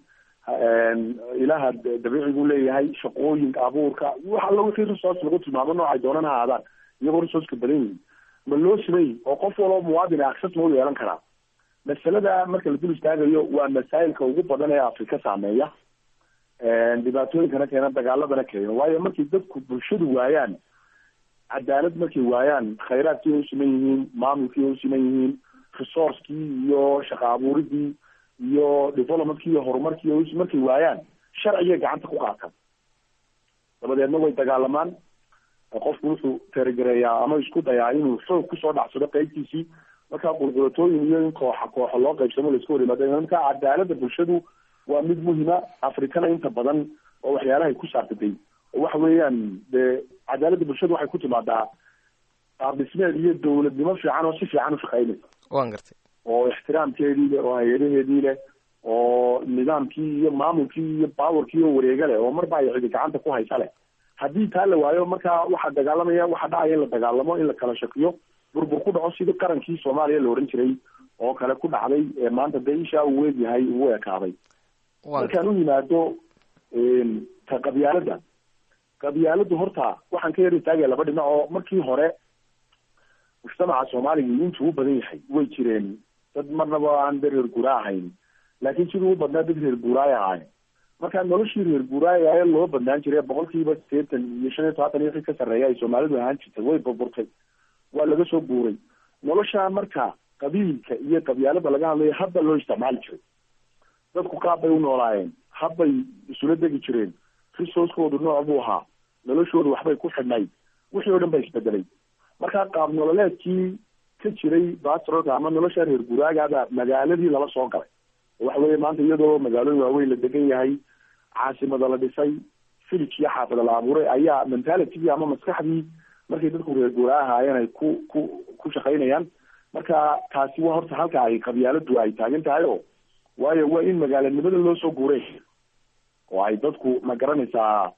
ilaha dabiicigu leeyahay shaqooyinka abuurka wax alla wixii resource lagu tilmaamo noocay doonan ha aadaan iyagoo resourceka badan yihin ma loo simay oo qof waloo muwaadin access ma u yeelan karaa masalada marka la dul istaagayo waa masaa'ilka ugu badan ee afrika saameeya dhibaatooyinkana keena dagaaladana keena waayo markay dadku bulshadu waayaan cadaalad markay waayaan khayraadkii ay u siman yihiin maamulkii ay u siman yihiin resourcekii iyo shaqa abuuridii iyo developmentkii iyo horumarkii markay waayaan sharcigay gacanta ku qaataan dabadeedna way dagaalamaan qofku wuxuu teerigareeyaa ama isku dayaa inuu xoog kusoo dhacsado qeybtiisii markaa qulqulatooyin iyo in kooxa kooxa loo qaybsamo laisku hor yimaada marka cadaaladda bulshadu waa mid muhima afrikana inta badan oo waxyaalahay ku saartatay oo waxa weeyaan dee cadaaladda bulshadu waxay ku timaadaa qaab dhismeed iyo dawladnimo fiican oo si fiican u shaqeynaysa waan gartay oo ixtiraamkeedii leh oo hay-adaheedii leh oo nidaamkii iyo maamulkii iyo bawarkii oo wareega leh oo marba ay cidi gacanta ku haysa leh haddii taa la waayo markaa waxaa dagaalamaya waxaa dhacaya in la dagaalamo in la kala shakiyo burbur ku dhaco sidii qarankii soomaaliya la ohan jiray oo kale ku dhacday ee maanta dee ishaa uu weegyahay ugu ekaaday markaan u yimaado ta qabyaaladda qabyaaladdu horta waxaan ka yar istaagaya laba dhinac oo markii hore mujtamaca soomaaliga intuu u badan yahay way jireen dad marnaba aan dad reer guura ahayn laakiin siduu u badnaa dad reer guuraay ahayn marka noloshii reer guuraaya ee loo badnaan jiray boqolkiiba sideetan iyo shan iyo todobaatan iyo wixii ka sarreeya ay soomaalidu ahaan jirtay way burburtay waa laga soo guuray noloshaa marka qabiilka iyo qabyaalada laga hadlayo hadba loo isticmaali jiray dadku qaab bay u noolaayeen habbay isula degi jireen resourcekoodu nooc buu ahaa noloshoodu waxbay ku xidhnayd wixii oo dhan ba isbedelay marka qaab nololeedkii ka jiray bastrolka ama nolosha reer guuraagaaba magaaladii lala soo galay waxa weeye maanta iyadoo magaalooyin waaweyn la degan yahay caasimada la dhisay village iyo xaafada la abuuray ayaa mentalitygii ama maskaxdii markay dadku reer guuraa ahaayeen ay ku ku ku shaqaynayaan marka taasi waa horta halka ay qabyaaladu ay taagan tahay o waayo waa in magaalanimada loo soo guuray oo ay dadku ma garanaysaa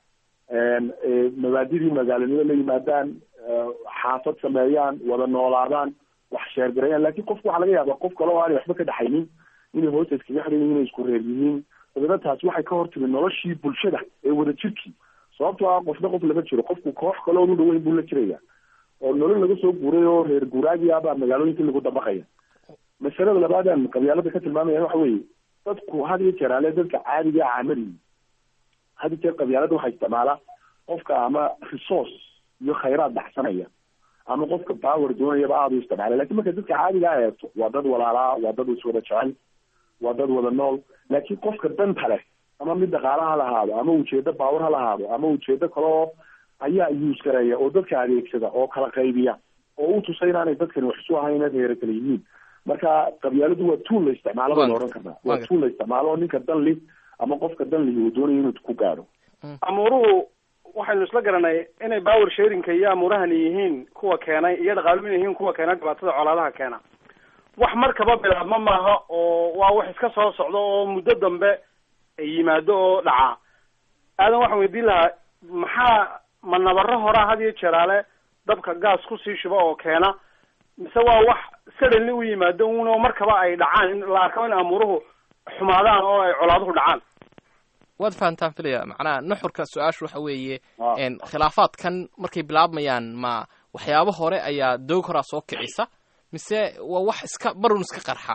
mabaadidii magaalanimo la yimaadaan xaafad sameeyaan wada noolaadaan wax sheergarayaan lakin qofku waxaa laga yaaba qof kale oo aanay waxba ka dhaxaynin inay hoosta iskaga xiran yihin inay isku reer yihiin dabeedna taasi waxay ka hortimi noloshii bulshada ee wada jirkii sababtoo ah qofna qof lama jiro qofku koox kale oon u dhaweyn buu la jiraya oo nolol laga soo guuray oo reer guuraagii abaa magaalooyinka lagu dabaqaya masalada labaadaan qabyaalada ka tilmaamaya waxa weeye dadku had iyo jeer ale dadka caadiga caamali had iyo jeer qabyaalada waxaa isticmaala qofka ama resource iyo khayraad dhaxsanaya ama qofka power doonayaba aada u isticmaala lakin marka dadka caadiga a eegto waa dad walaalaa waa dad iswada jecel waa dad wada nool laakiin qofka danta leh ama mid dhaqaala ha lahaado ama ujeedo power ha lahaado ama ujeedo kaleo ayaa use gareeya oo dadka adeegsada oo kala qaybiya oo u tusa inaanay dadkani wax isu ahayn inaad heera kala yihiin marka qabyaaladu waa tuul la isticmaalo baa la odhan karnaa waa tuul la isticmaalo oo ninka dan li ama qofka dan lihi uu doonayo inuu ku gaadho amuuruhu waxaynu isla garanay inay power sharingka iyo amuurahani yihiin kuwa keenay iyo dhaqaaluhu inay yihiin kuwa keena dhibaatada colaadaha keena wax markaba bilaabma maaha oo waa wax iska soo socdo oo muddo dambe yimaado oo dhaca aadan waxaan weydiin lahaa maxaa ma nabaro horaa had iyo jeeraale dabka gaas kusii shuba oo keena mise waa wax suddenly u yimaado uno markaba ay dhacaan in la arko in amuuruhu xumaadaan oo ay colaaduhu dhacaan waad fahantaan filaya macnaha nuxurka su-aashu waxa weeye khilaafaadkan markay bilaabmayaan ma waxyaabo hore ayaa doog horaa soo kicisa mise waa wax iska barun iska qarxa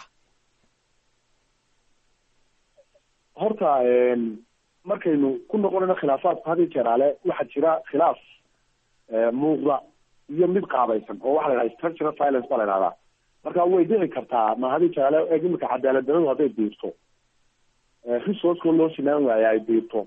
horta markaynu ku noqonayno khilaafaadku had iyo jeeraale waxaa jira khilaaf muuqda iyo mid qaabaysan oo waxa la yidhaha structural violence baa la yidhahdaa marka way dhici kartaa ma had iyo jeeraale eeg imika cadaalad daradu hadday biirto resourceko loo sinaan waayo ay biirto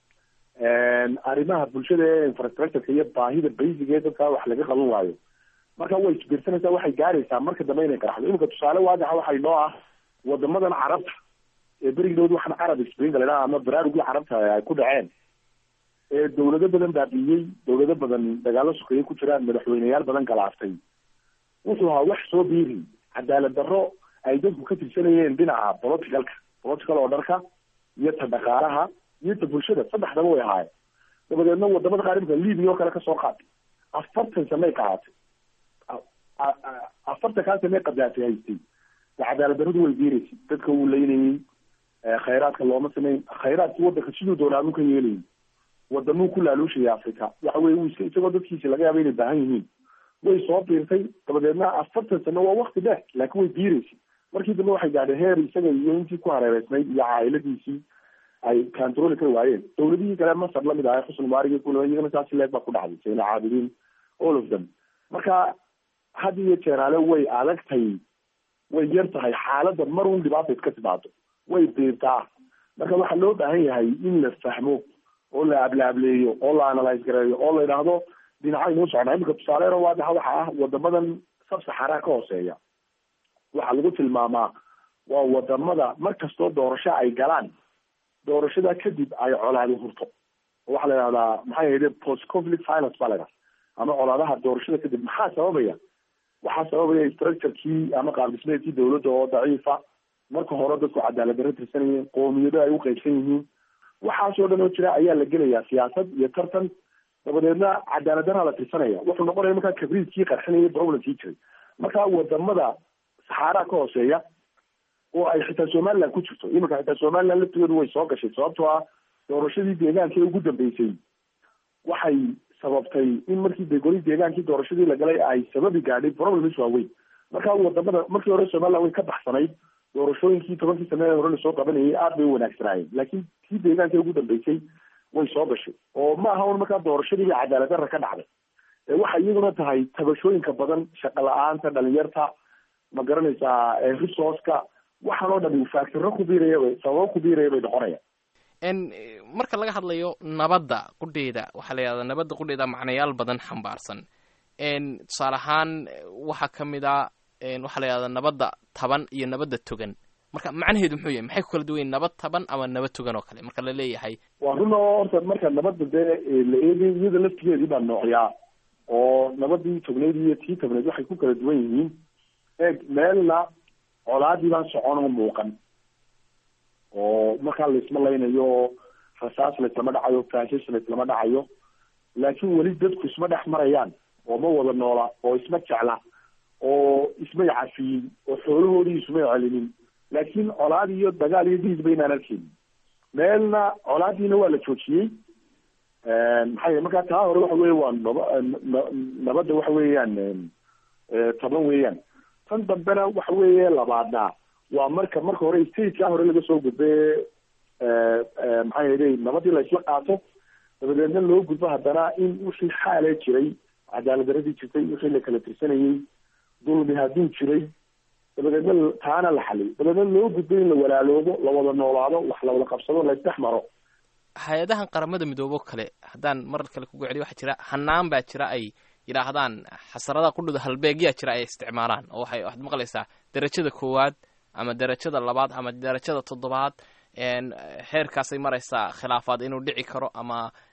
arrimaha bulshada ee infrastructureka iyo baahida basic ee dadka wax laga qaban waayo marka way isbiirsanaysaa waxay gaaraysaa marka dambe inay qaraxdo imika tusaale waadaxa waxay noo ah wadamadan carabta ee berigidood waxaan carab spring la idhaha ama baraarugii carabta ay ku dhaceen ee dawlado badan baabiiyey dawlado badan dagaalo sokeeye ku jiraan madaxweyneyaal badan galaaftay wuxuu ahaa wax soo biiri cadaalad darro ay dadku ka tirsanayeen dhinaca politicalka political orderka iyo ta dhaqaalaha iyo ta bulshada saddexdaba way ahaayeen dabadeedna wadamada qaar imika libia oo kale kasoo qaatay afartan samey qaaatay afartan kaa samey qadaatay haystay cadaalad darradu way biiraysay dadka wuu leynayey khayraadka looma samayn khayraadkii wadanka siduu doonaa uu ka yeelayay wadamuu ku laaluushaya africa waxa weye uu iska isagoo dadkiisi laga yaaba inay baahan yihiin way soo biirtay dabadeedna afartan sano waa wakti dheer laakiin way biiraysay markii dambe waxay gaadheen heer isaga iyo intii ku hareereysnayd iyo caailadiisii ay controli ka waayeen dawladihii kale masar lamid ahay xusn mubarig kula iyagana saasi leeg baa ku dhacday sayna caabidiin all of them marka had iyo jeeraale way adagtay way yar tahay xaaladda mar un dhibaata iska timaado way biirtaa marka waxaa loo baahan yahay in la fahmo oo la ablaableeyo oo la analyse gareeyo oo la yidhaahdo dhinacaynu socnaa imika tusaaleena waadaxa waxa ah wadamadan sabsaxaraa ka hooseeya waxaa lagu tilmaamaa waa wadamada mar kastoo doorasho ay galaan doorashada kadib ay colaadi hurto oo waxaa la yidhahdaa maxay ahayde post conflict violence baa la yidhaha ama colaadaha doorashada kadib maxaa sababaya waxaa sababaya structurekii ama qaabdhismeedkii dawladda oo daciifa marka hore dadku cadaalad darro tirsanayeen qoomiyado ay u qaybsan yihiin waxaasoo dhan oo jira ayaa la gelayaa siyaasad iyo tartan dabadeedna cadaalad darraa la tirsanaya wuxuu noqonaya markaa kabriidkii qarxinaya problemkii jiray marka wadamada saxaaraa ka hooseeya oo ay xitaa somaliland ku jirto iminka xitaa somaliland laftigeedu way soo gashay sababtoo ah doorashadii deegaanka ee ugu dambeysay waxay sababtay in markii de goli deegaankii doorashadii la galay ay sababi gaadhay problems waaweyn marka wadamada markii hore somaliland way ka baxsanayd doorashooyinkii tobankii sanada hore lasoo qabanayay aad bay u wanaagsanaayeen laakiin kii deegaanka ugu dambeysay way soo gashay oo ma aha un markaa doorashadii iyo cadaalad darra ka dhacday ee waxay iyaduna tahay tabashooyinka badan shaqo la-aanta dhalinyarta ma garanaysaa resourceka waxaan oo dhan faakiro ku biiraya bay sababo ku biiraya bay noqonayaan n marka laga hadlayo nabadda qudheeda waxaa la yidhahdaa nabadda qudheeda macnayaal badan xambaarsan n tusaale ahaan waxaa ka mid a waxaa la yidhahdaa nabadda taban iyo nabadda togan marka macnaheedu muxuu yahay maxay ku kala duwan yihin nabad taban ama nabad togan oo kale marka la leeyahay waa run oo horta marka nabadda dee la eegay iyada laftigeedii baa noocyaa oo nabadii togneyd iyo tii tabneyd waxay ku kala duwan yihiin eeg meelna colaadii baan socon oo muuqan oo markaa laisma laynayo oo rasaas laislama dhacayo faashish laislama dhacayo laakiin weli dadku isma dhex marayaan oo ma wada noola oo isma jecla oo ismay cafiyin oo xoolahoodii ismay celinin laakiin colaad iyo dagaal iyo diis baynaan arkeynin meelna colaadiina waa la joojiyey maxaa markaa taa hore waxa weeye waa naba nabadda waxa weeyaan taban weeyaan tan dambena waxa weeye labaadna waa marka marka hore statekaa hore laga soo gudbe maxaa yeelay nabadii la isla qaato dabadeedna loo gudbo haddana in wixii xaale jiray cadaalad daradii jirtay wixii la kala tirsanayey dulmi hadduu jiray dabadeedna taana la xaliy dabadeedna loo gudbo in la walaaloobo la wada noolaado wax la wada qabsado la isdhex maro hay-adahan qaramada midoobo kale haddaan marar kale kugu celiyo waxaa jira hanaan baa jira ay yidhaahdaan xasaradaha qudhuda halbeegyaa jira ay isticmaalaan oo waxay waxaad maqlaysaa derajada koowaad ama derajada labaad ama derajada toddobaad xeerkaasay maraysaa khilaafaad inuu dhici karo ama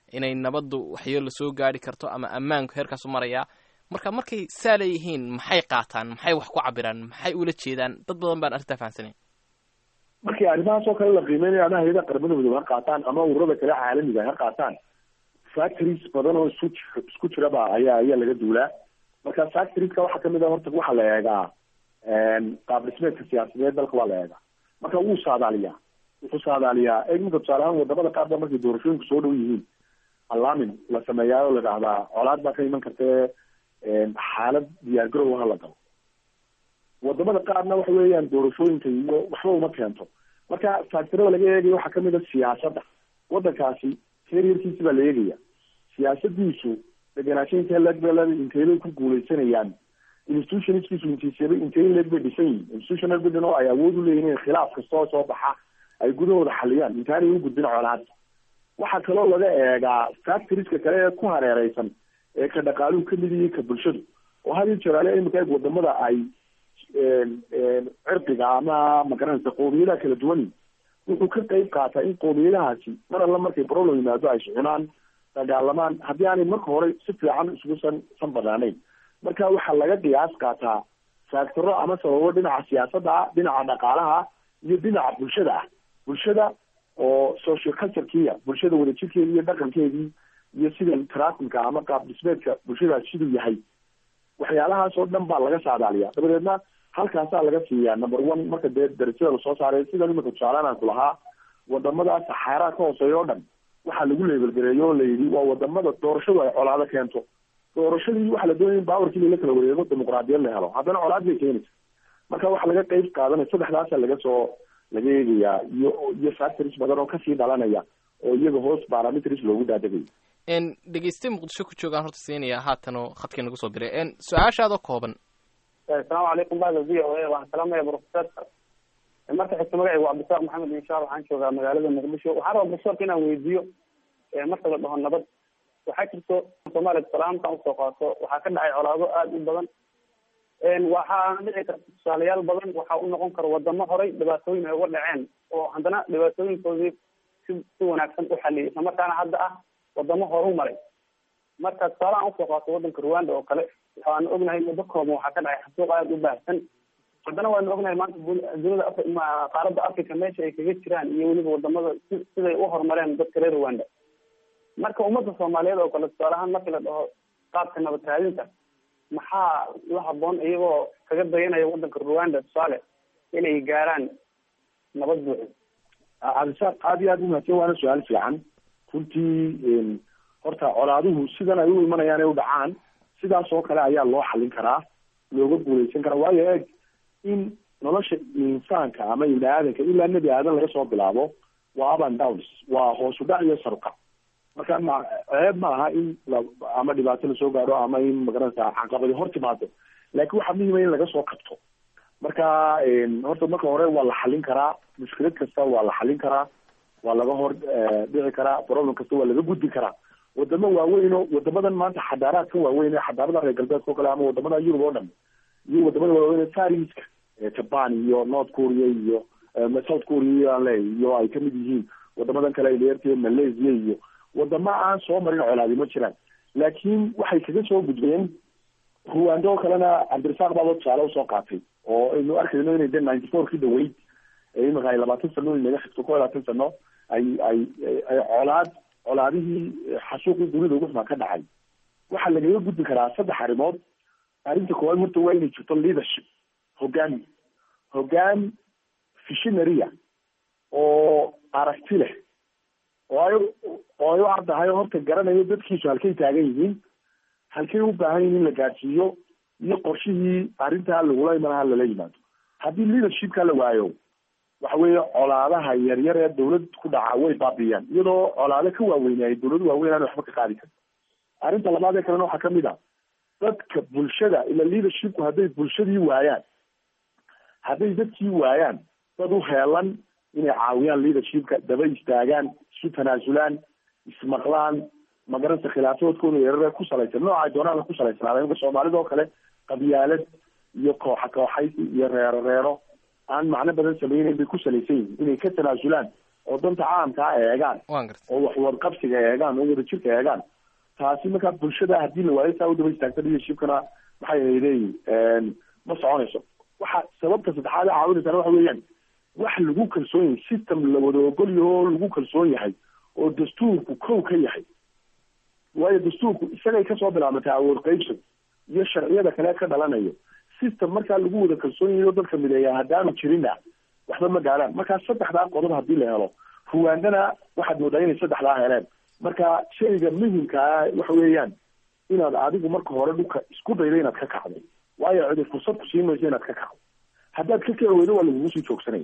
inay nabaddu waxyeelo soo gaari karto ama ammaanku heerkaasu marayaa marka markay saa leeyihiin maxay qaataan maxay wax ku cabiraan maxay ula jeedaan dad badan baan arrintaa fahamsanayn markii arrimahaas oo kale la qiimeynayo ama hayada qaramada midoobe ha qaataan ama ururada kale caalamiga ha qaataan factories badan oo isku ji- isku jiraba ayaa ayaa laga duulaa marka factorieska waxaa kamid a horta waxaa la eegaa qaab dhismeedka siyaasadeed dalka waa la eegaa marka wuu saadaaliyaa wuxuu saadaaliyaa eegmaka tusaale ahaan wadamada qaar ba markay doorashooyinku soo dhow yihiin allaamin la sameeyaa oo la dhahdaa colaad baa ka iman kartee xaalad diyaargarow ha la galo wadamada qaarna waxa weeyaan doorashooyinka iyo waxba uma keento marka factorada laga eegayo waxaa kamid a siyaasadda wadankaasi heryarkiisi baa la eegaya siyaasadiisu degenaanshainka legbelada inteybay ku guuleysanayaan institutionskiisu intiisaba intey leg bay dhisan yihin institutional building oo ay awood u leeyihin in khilaaf kastoo soo baxa ay gudahooda xaliyaan intaanay u gudbin colaad waxaa kaloo laga eegaa factorieska kale ee ku hareereysan ee ka dhaqaaluhu kamid yihiin ka bulshadu oo had iyo jeer ale imika eeg wadamada ay cirdiga ama magaranaysa qowmiyadaha kala duwan wuxuu ka qeyb qaataa in qowmiyadahaasi mar alla markay problem yimaado ay socunaan dagaalamaan haddii aanay marka hore si fiican isugu san san banaanayn marka waxaa laga qiyaas qaataa faactoro ama sababo dhinaca siyaasadda ah dhinaca dhaqaalaha iyo dhinaca bulshada ah bulshada oo social culturekiya bulshada wadajirkeedi iyo dhaqankeedii iyo sida trafimka ama qaab dhismeedka bulshadaas siduu yahay waxyaalahaas oo dhan baa laga saadaaliya dabadeedna halkaasaa laga siiyaa number one marka dee darajada lasoo saaray sida imika tusaalaan aan ku lahaa wadamada saxaaraa ka hooseeya oo dhan waxaa lagu leebelgareeyo oo layidhi waa wadamada doorashadu ay colaado keento doorashadii waxaa la doonaya in baawarkii lala kala wareego dimuqraadiyad la helo haddana colaad bay keenaysa marka waxaa laga qeyb qaadanaya saddexdaasa laga soo laga eegayaa iyo iyo factories badan oo kasii dhalanaya oo iyaga hoos parameters loogu daadagayo n dhegeyste muqdisho ku joogaan horta siinaya haatanoo khadkii nagu soo biray n su-aashaadoo kooban asalaamu calaykum bahda v o a waxaan salaamaya profesorka marka xigta magacaygu waa cabdisaaq maxamed insha allah waxaan joogaa magaalada muqdisho waxaan rabaa profesorka inaan weydiiyo marka la dhaho nabad waxaa jirto soomaaliya salaamkan usoo qaato waxaa ka dhacay colaado aada u badan waxaa dhici karta tusaalayaal badan waxaa u noqon kara wadamo horay dhibaatooyin ay uga dhaceen oo haddana dhibaatooyinkoodii si si wanaagsan u xaliyay islamarkaana hadda ah wadamo horu maray marka tusaalahan usoo qaato wadanka rwanda oo kale waxaanu ognahay muddo kooban waxaa ka dhacay xasuuq aada u baahsan haddana waanu ognahay maanta dunida af qaaradda africa meesha ay kaga jiraan iyo weliba wadamada si siday u horumareen dadka reer rwanda marka ummadda soomaaliyeed oo kale tusaale ahaan markii la dhaho qaabka nabad raadinta maxaa la haboon iyagoo kaga dayanaya wadanka rwanda tusaale inay gaaraan nabad buuxda cabdisaaq aada iyo aada umahadsan waana su-aal fiican runtii horta colaaduhu sidan ay u imanayaan ay u dhacaan sidaas oo kale ayaa loo xalin karaa looga guuleysan karaa waayo eeg in nolosha insaanka ama ibni aadanka ilaa nebi aadan laga soo bilaabo waa up and downs waa hoos u dhac iyo saruka marka ma ceeb ma aha in la ama dhibaato lasoo gaadho ama in magaranaysa caqabadi hor timaado laakiin waxaa muhima in laga soo kabto marka horta marka hore waa la xalin karaa mushkilad kasta waa la xalin karaa waa laga hor dhici karaa problem kasta waa laga gudbi karaa wadamo waaweyn oo wadamadan maanta xadaaraadka waaweyn ee xadaarada reer galbeedka o kale ama wadamada yurub oo dhan iyo wadamada waaweyn ee fariska japan iyo north korea iyo south korea aan leeyahy iyo ay kamid yihiin wadamadan kale dheertee malaysia iyo wadamo aan soo marin colaadi ma jiraan laakiin waxay kaga soo gudbeen ruwando oo kalena cabdirasaaq baaba tusaale usoo qaatay oo aynu arkayno inay de ninety four ki dhaweyd imika ay labaatan sano inaga xigto ko labaatan sano ay ay ay colaad colaadihii xasuuqii dunida ugu xumaa ka dhacay waxaa lagaga gudbi karaa saddex arrimood arrinta koowaad horta waa inay jirto leadership hoggaan hoggaan visionaria oo aragti leh oo ay oo ay u ardahay horta garanayo dadkiisu halkay taagan yihiin halkay u baahan yihin in la gaadhsiiyo iyo qorshihii arrintaa lagula imanaha lala yimaado haddii leadershipka la waayo waxa weeye colaadaha yaryar ee dawlad ku dhaca way baabiyaan iyadoo colaado ka waaweynay dawladu waaweyn aan waxba ka qaadi karin arrinta labaad ee kalena waxaa kamid a dadka bulshada ila leadershipku hadday bulshadii waayaan hadday dadkii waayaan dad u heelan inay caawiyaan leadershipka daba istaagaan isu tanaasulaan ismaqlaan magaranaysa khilaafadoodkooda yarare ku salaysan nooca ay doonaan ku salaysnaada imka soomaalida oo kale qabyaalad iyo kooxa kooxaysi iyo reero reero aan macno badan sameyneyn bay ku salaysan yihin inay ka tanaasulaan oo danta caamkaa eegaan oo wax wadqabsiga eegaan oo wadajirka eegaan taasi markaa bulshada haddii la waayo saa u daba istaagta leadershipkana maxay hayday ma soconayso waxa sababta saddexaad ee caawinaysana waxa weeyaan wax lagu kalsoon yahay system la wada ogol yaho oo lagu kalsoon yahay oo dastuurku kow ka yahay waayo dastuurku isagay kasoo bilaabatay awood qaybsan iyo sharciyada kale ka dhalanayo system markaa lagu wada kalsoon yahay oo dadka mideeya haddaanu jirinna waxba ma gaaraan markaa saddexdaa qodob haddii la helo ruwaandana waxaad moodaa inay saddexdaa heleen marka shayga muhimkaa waxa weeyaan inaad adigu marka hore dhulka isku daydo inaad ka kacday waayo cidi fursad ku siin mayso inaad ka kacdo haddaad ka kici weydo waa lagugu sii joogsanaya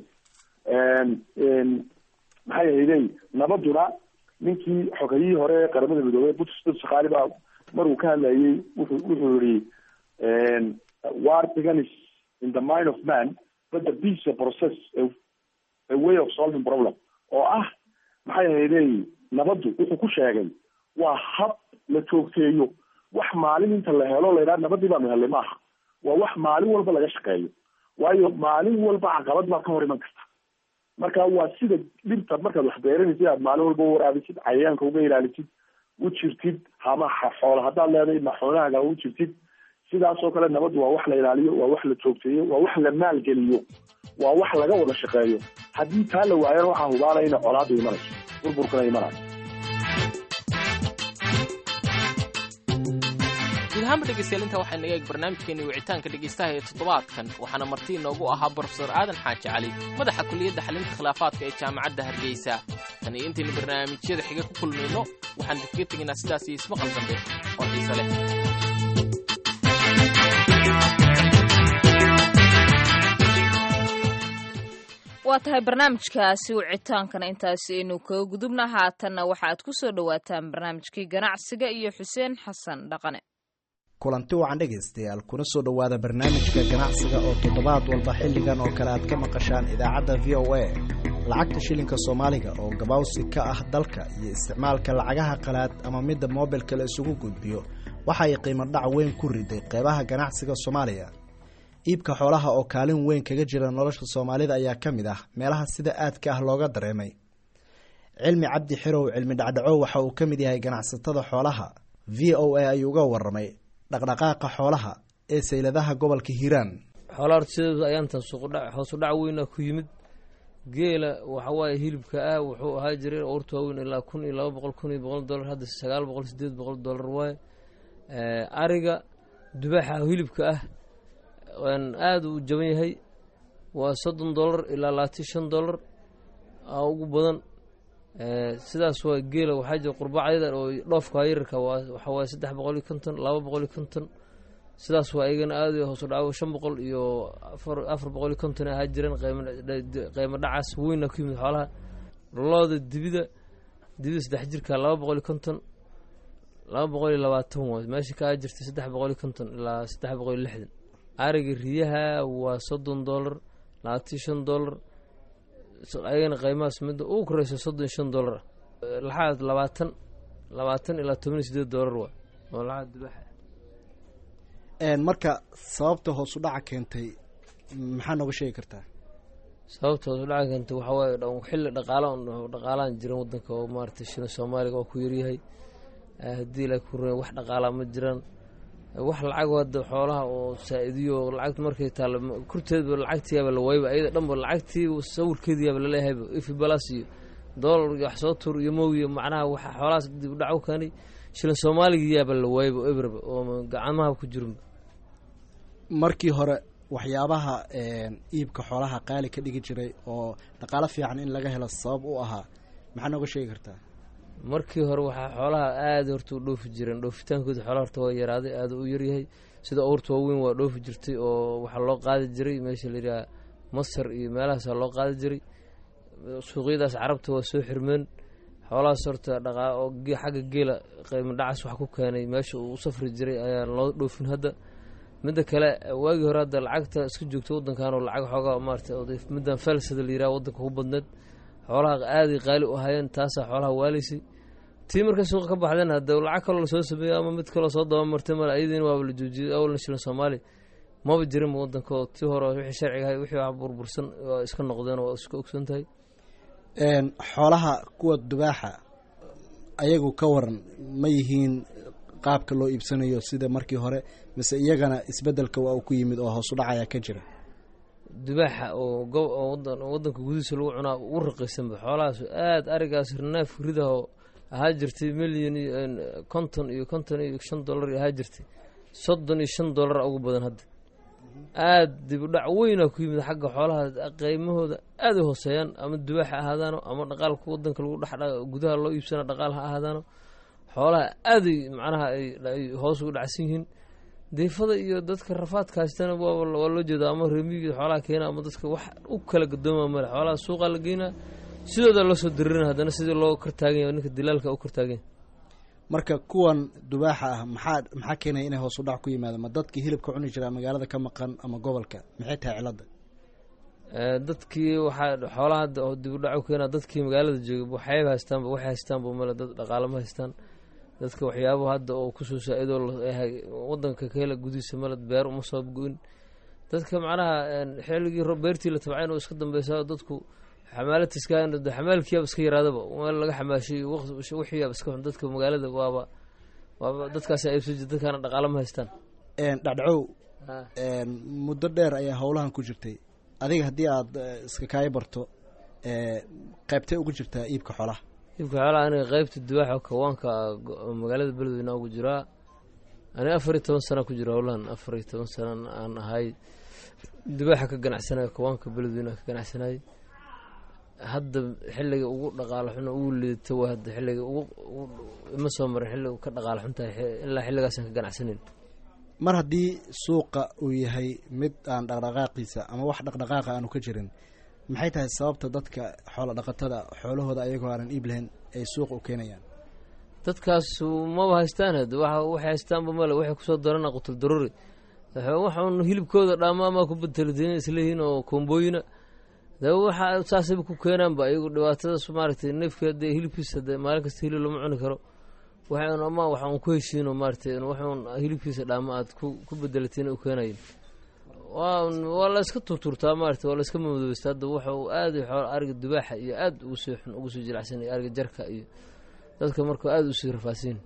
maxay hayday nabaduna ninkii xogayihii hore ee qaramada midoobey butsdad shaqaali baa maruu ka hadlayay wuxuu wuxuu yihi war beganis in the mind of man but the peace a process a, a way of solving problem oo ah maxay hayday nabaddu wuxuu ku sheegay waa hab la joogteeyo wax maalin inta la helo la yidhaha nabadii baanu helay maaha waa wax maalin walba laga shaqeeyo waayo maalin walba caqabad baa ka hor iman karta marka waa sida dhibta markaad wax beeranaysid aad maalin walba waraabisid cayayaanka uga ilaalisid u jirtid hama xoolo haddaad leedahay maxoonahaaga u jirtid sidaasoo kale nabaddu waa wax la ilaaliyo waa wax la joogteeyo waa wax la maalgeliyo waa wax laga wada shaqeeyo haddii taa la waayana waxaa hubaala ina colaadu imanayso burburkana imanayo guud ahaanba dhegeystayaal intaa waxaa naga eeg barnaamijkeeni wicitaanka dhegeystaha ee toddobaadkan waxaana marti inoogu ahaa brofesor aadan xaaji cali madaxa kuliyadda xalinta khilaafaadka ee jaamacadda hargeysa tan iyo intaynu barnaamijyada xiga ku kulmayno waxaan kaga tegaynaa sidaas iyo ismaqal dambe oo xiise leh waa tahay barnaamijkaasi wicitaankana intaasi aynu kaga gudubna haatanna waxa aad ku soo dhowaataan barnaamijkii ganacsiga iyo xuseen xasan dhaqane kulanti wacan dhegaystayaal kuna soo dhowaada barnaamijka ganacsiga oo toddobaad walba xilligan oo kale aad ka maqashaan idaacadda v o a lacagta shilinka soomaaliga oo gabaawsi ka ah dalka iyo isticmaalka lacagaha qalaad ama midda moobilka la isugu gudbiyo waxa ay qiimo dhac weyn ku riday qeybaha ganacsiga soomaaliya iibka xoolaha oo kaalin weyn kaga jira nolosha soomaalida ayaa ka mid ah meelaha sida aadka ah looga dareemay cilmi cabdi xirow cilmi dhacdhacow waxa uu ka mid yahay ganacsatada xoolaha v o a ayuu uga waramay dhaqdhaqaaqa xoolaha ee sayladaha gobolka hiiraan xoolaha horta sideedu ayaantan suuqdha hoosu dhac weynaa ku yimid geela waxawaaye hilibka ah wuxuu ahaa jiray urta waaweyn ilaa kun iyo laba boqol kun iyo boqol dollar hadda sagaal boqol sideed boqol dollar waaye ariga dubaaxa hilibka ah aada u jaban yahay waa soddon dollar ilaa labaatan shan dollar aa ugu badan sidaas waa geela waxaa jira qurbaacyada oo dhoofka yararka waxa waaye saddex boqol iyo konton laba boqol iyo konton sidaas waa iyagana aada hoosu dhaco shan boqol iyo afar boqol iyo konton ahaa jireen qiimo dhacaas weyna ku yimid xoolaha looda dibida dibida saddex jirka laba boqol iyo konton laba boqol iyo labaatan waa meesha ka aa jirtay saddex boqol iyo konton ilaa saddex boqol iyo lixdan ariga riyaha waa soddon dollar labaatan shan dollar ayagana qiimahaas midda ugu koreysa soddon shan dollar laxaad labaatan labaatan ilaa toban iyo sideed dollar waa oo laxaad dibaaxa marka sababta hoosu dhaca keentay maxaa nooga sheegi kartaa sababta hoosu dhaca keentay waxaa waaye xilli dhaqaala dhaqaalaan jiran wadanka oo maaragtay shilin soomaaliga waa ku yaryahay haddii ilaa ku runya wax dhaqaalaa ma jiraan wax lacag hadda xoolaha oo saa-idiyo lacagta markay taalla kurteedba lacagtiyaaba la waayba ayada dhanba lacagtii sawirkeediyaaba laleeyahayba ifi balas iyo doolar iyo wax soo tur iyo moogiyo macnaha waxa xoolahaas dib u dhac u keenay shilin soomaaligiyaaba la waayba oo ebraba oo gacmaha ku jirinba markii hore waxyaabaha iibka xoolaha qaali ka dhigi jiray oo dhaqaalo fiican in laga helo sabab u ahaa maxaa nooga sheegi kartaa markii hore waxaa xoolaha aada horta u dhoofi jireen dhoofitaankooda xoolaha horta waa yaraaday aada u yaryahay sida owrta waaweyn waa dhoofi jirtay oo waxaa loo qaadi jiray meesha la yidhaha masar iyo meelahaasaa loo qaadi jiray suuqyadaas carabta waa soo xirmeen xoolahaas horta dhaqaa oo xagga geela qiimo dhacas wax ku keenay meesha uu u safri jiray ayaan loo dhoofin hadda midda kale waagii hore hadda lacagta iska joogta wadankan oo lacag xoogaa maarata middan felsada la yiraha wadanka ku badneed xoolaha aaday qaali u ahaayeen taasaa xoolaha waalaysay tii markay suuqa ka baxdeen hadda lacag kaloo lasoo sameeyey ama mid kaloo soo dabamartay male ayadiina waaba la joojiyey awalna shilin soomaali maba jirinba wadanka oo tii hore wixii sharciga ahay wixii wax burbursan waa iska noqdeen oo iska ogsan tahay xoolaha kuwa dubaaxa ayagu ka waran ma yihiin qaabka loo iibsanayo sida markii hore mise iyagana isbedelka waa uu ku yimid oo hoos u dhacaya ka jira dubaaxa oo go- oo wadan oo wadanka gudihiisa lagu cunaa ugu raqiisanba xoolahaas aada arigaas rinaaf ridaho ahaa jirtay milyan iyo konton iyo konton iyo shan dollar ahaa jirtay soddon iyo shan dollar ugu badan hadda aada dib u dhac weynaa ku yimid xagga xoolaha qiimahooda aada u hooseeyaan ama dubaax ha ahaadaano ama dhaqaalka wadanka lagu dhex gudaha loo iibsana dhaqaal ha ahaadaano xoolaha aaday macnaha ay hoos ugu dhacsan yihiin deefada iyo dadka rafaadka haystana waa waa loo jeeda ama reemiga xoolaha keena ama dadka wax u kala gadooma male xoolaha suuqa la geynaa sidooda loo soo diririna haddana sidii loo kortaagan yahay ninka dilaalka u kortaagan marka kuwan dubaaxa ah maxaa maxaa keenaya inay hoos u dhac ku yimaado ma dadkii hilibka cuni jiraa magaalada ka maqan ama gobolka maxay tahay cilada dadkii waxaa xoolaha hadda oo dib u dhac u keenaa dadkii magaalada joogay waxayba haystaanba waxay haystaanba male dad dhaqaale ma haystaan dadka waxyaabo hadda oo kusoo saa-idoo wadanka ka hela gudihiisa male beer uma soo go-in dadka macnaha xilligii beertii la tabcayn oo iska dambeysaa dadku xamaalatiska xamaalkiyaaba iska yaraadaba meel laga xamaashay wixiyaaba iska xun dadka magaalada waaba waaba dadkaasa iibsan jir dadkaana dhaqaale ma haystaan dhacdhacow muddo dheer ayaa howlahan ku jirtay adiga haddii aada iska kaayo barto qaybtay ugu jirtaa iibka xoolaha iibka xoolaha aniga qaybta dubaaxa kawaanka magaalada beledweyne ugu jiraa aniga afar iyo toban sana ku jira howlahan afar iyo toban sana aan ahay dubaaxa ka ganacsanayo kawaanka beledweyne ka ganacsanayay hadda xilliga ugu dhaqaalo xun ugu liidata waa hadda xilliga ugu ima soo marin xilliga ka dhaqaalo xun tahay ilaa xilligaasaan ka ganacsanayn mar haddii suuqa uu yahay mid aan dhaqdhaqaaqiisa ama wax dhaqdhaqaaqa aanu ka jirin maxay tahay sababta dadka xoola dhaqatada xoolahooda ayagoo aanan iib lahayn ay suuqa u keenayaan dadkaas maba haystaan had waxa waxay haystaanba male waxay kusoo darana qutul daruri waxaun hilibkooda dhaamaamaa ku beteladiina isleeyihiin oo koombooyina de waxa saasayba ku keenaanba ayagu dhibaatadaas maaragtay neefka dee hilibkiisa de maalin kasta hilib lama cuni karo waxan ama waxaan ku heshiino maaratay waxun hilibkiisa dhaama aad ku ku bedelatiin u keenayin waa waa la iska turturtaa maarata waa la iska mamadoobaysta hadda waxa uu aada xool ariga dubaaxa iyo aada ugu sii xun ugu sii jilacsan iyo ariga jarka iyo dadka marka aada usii rafaasiin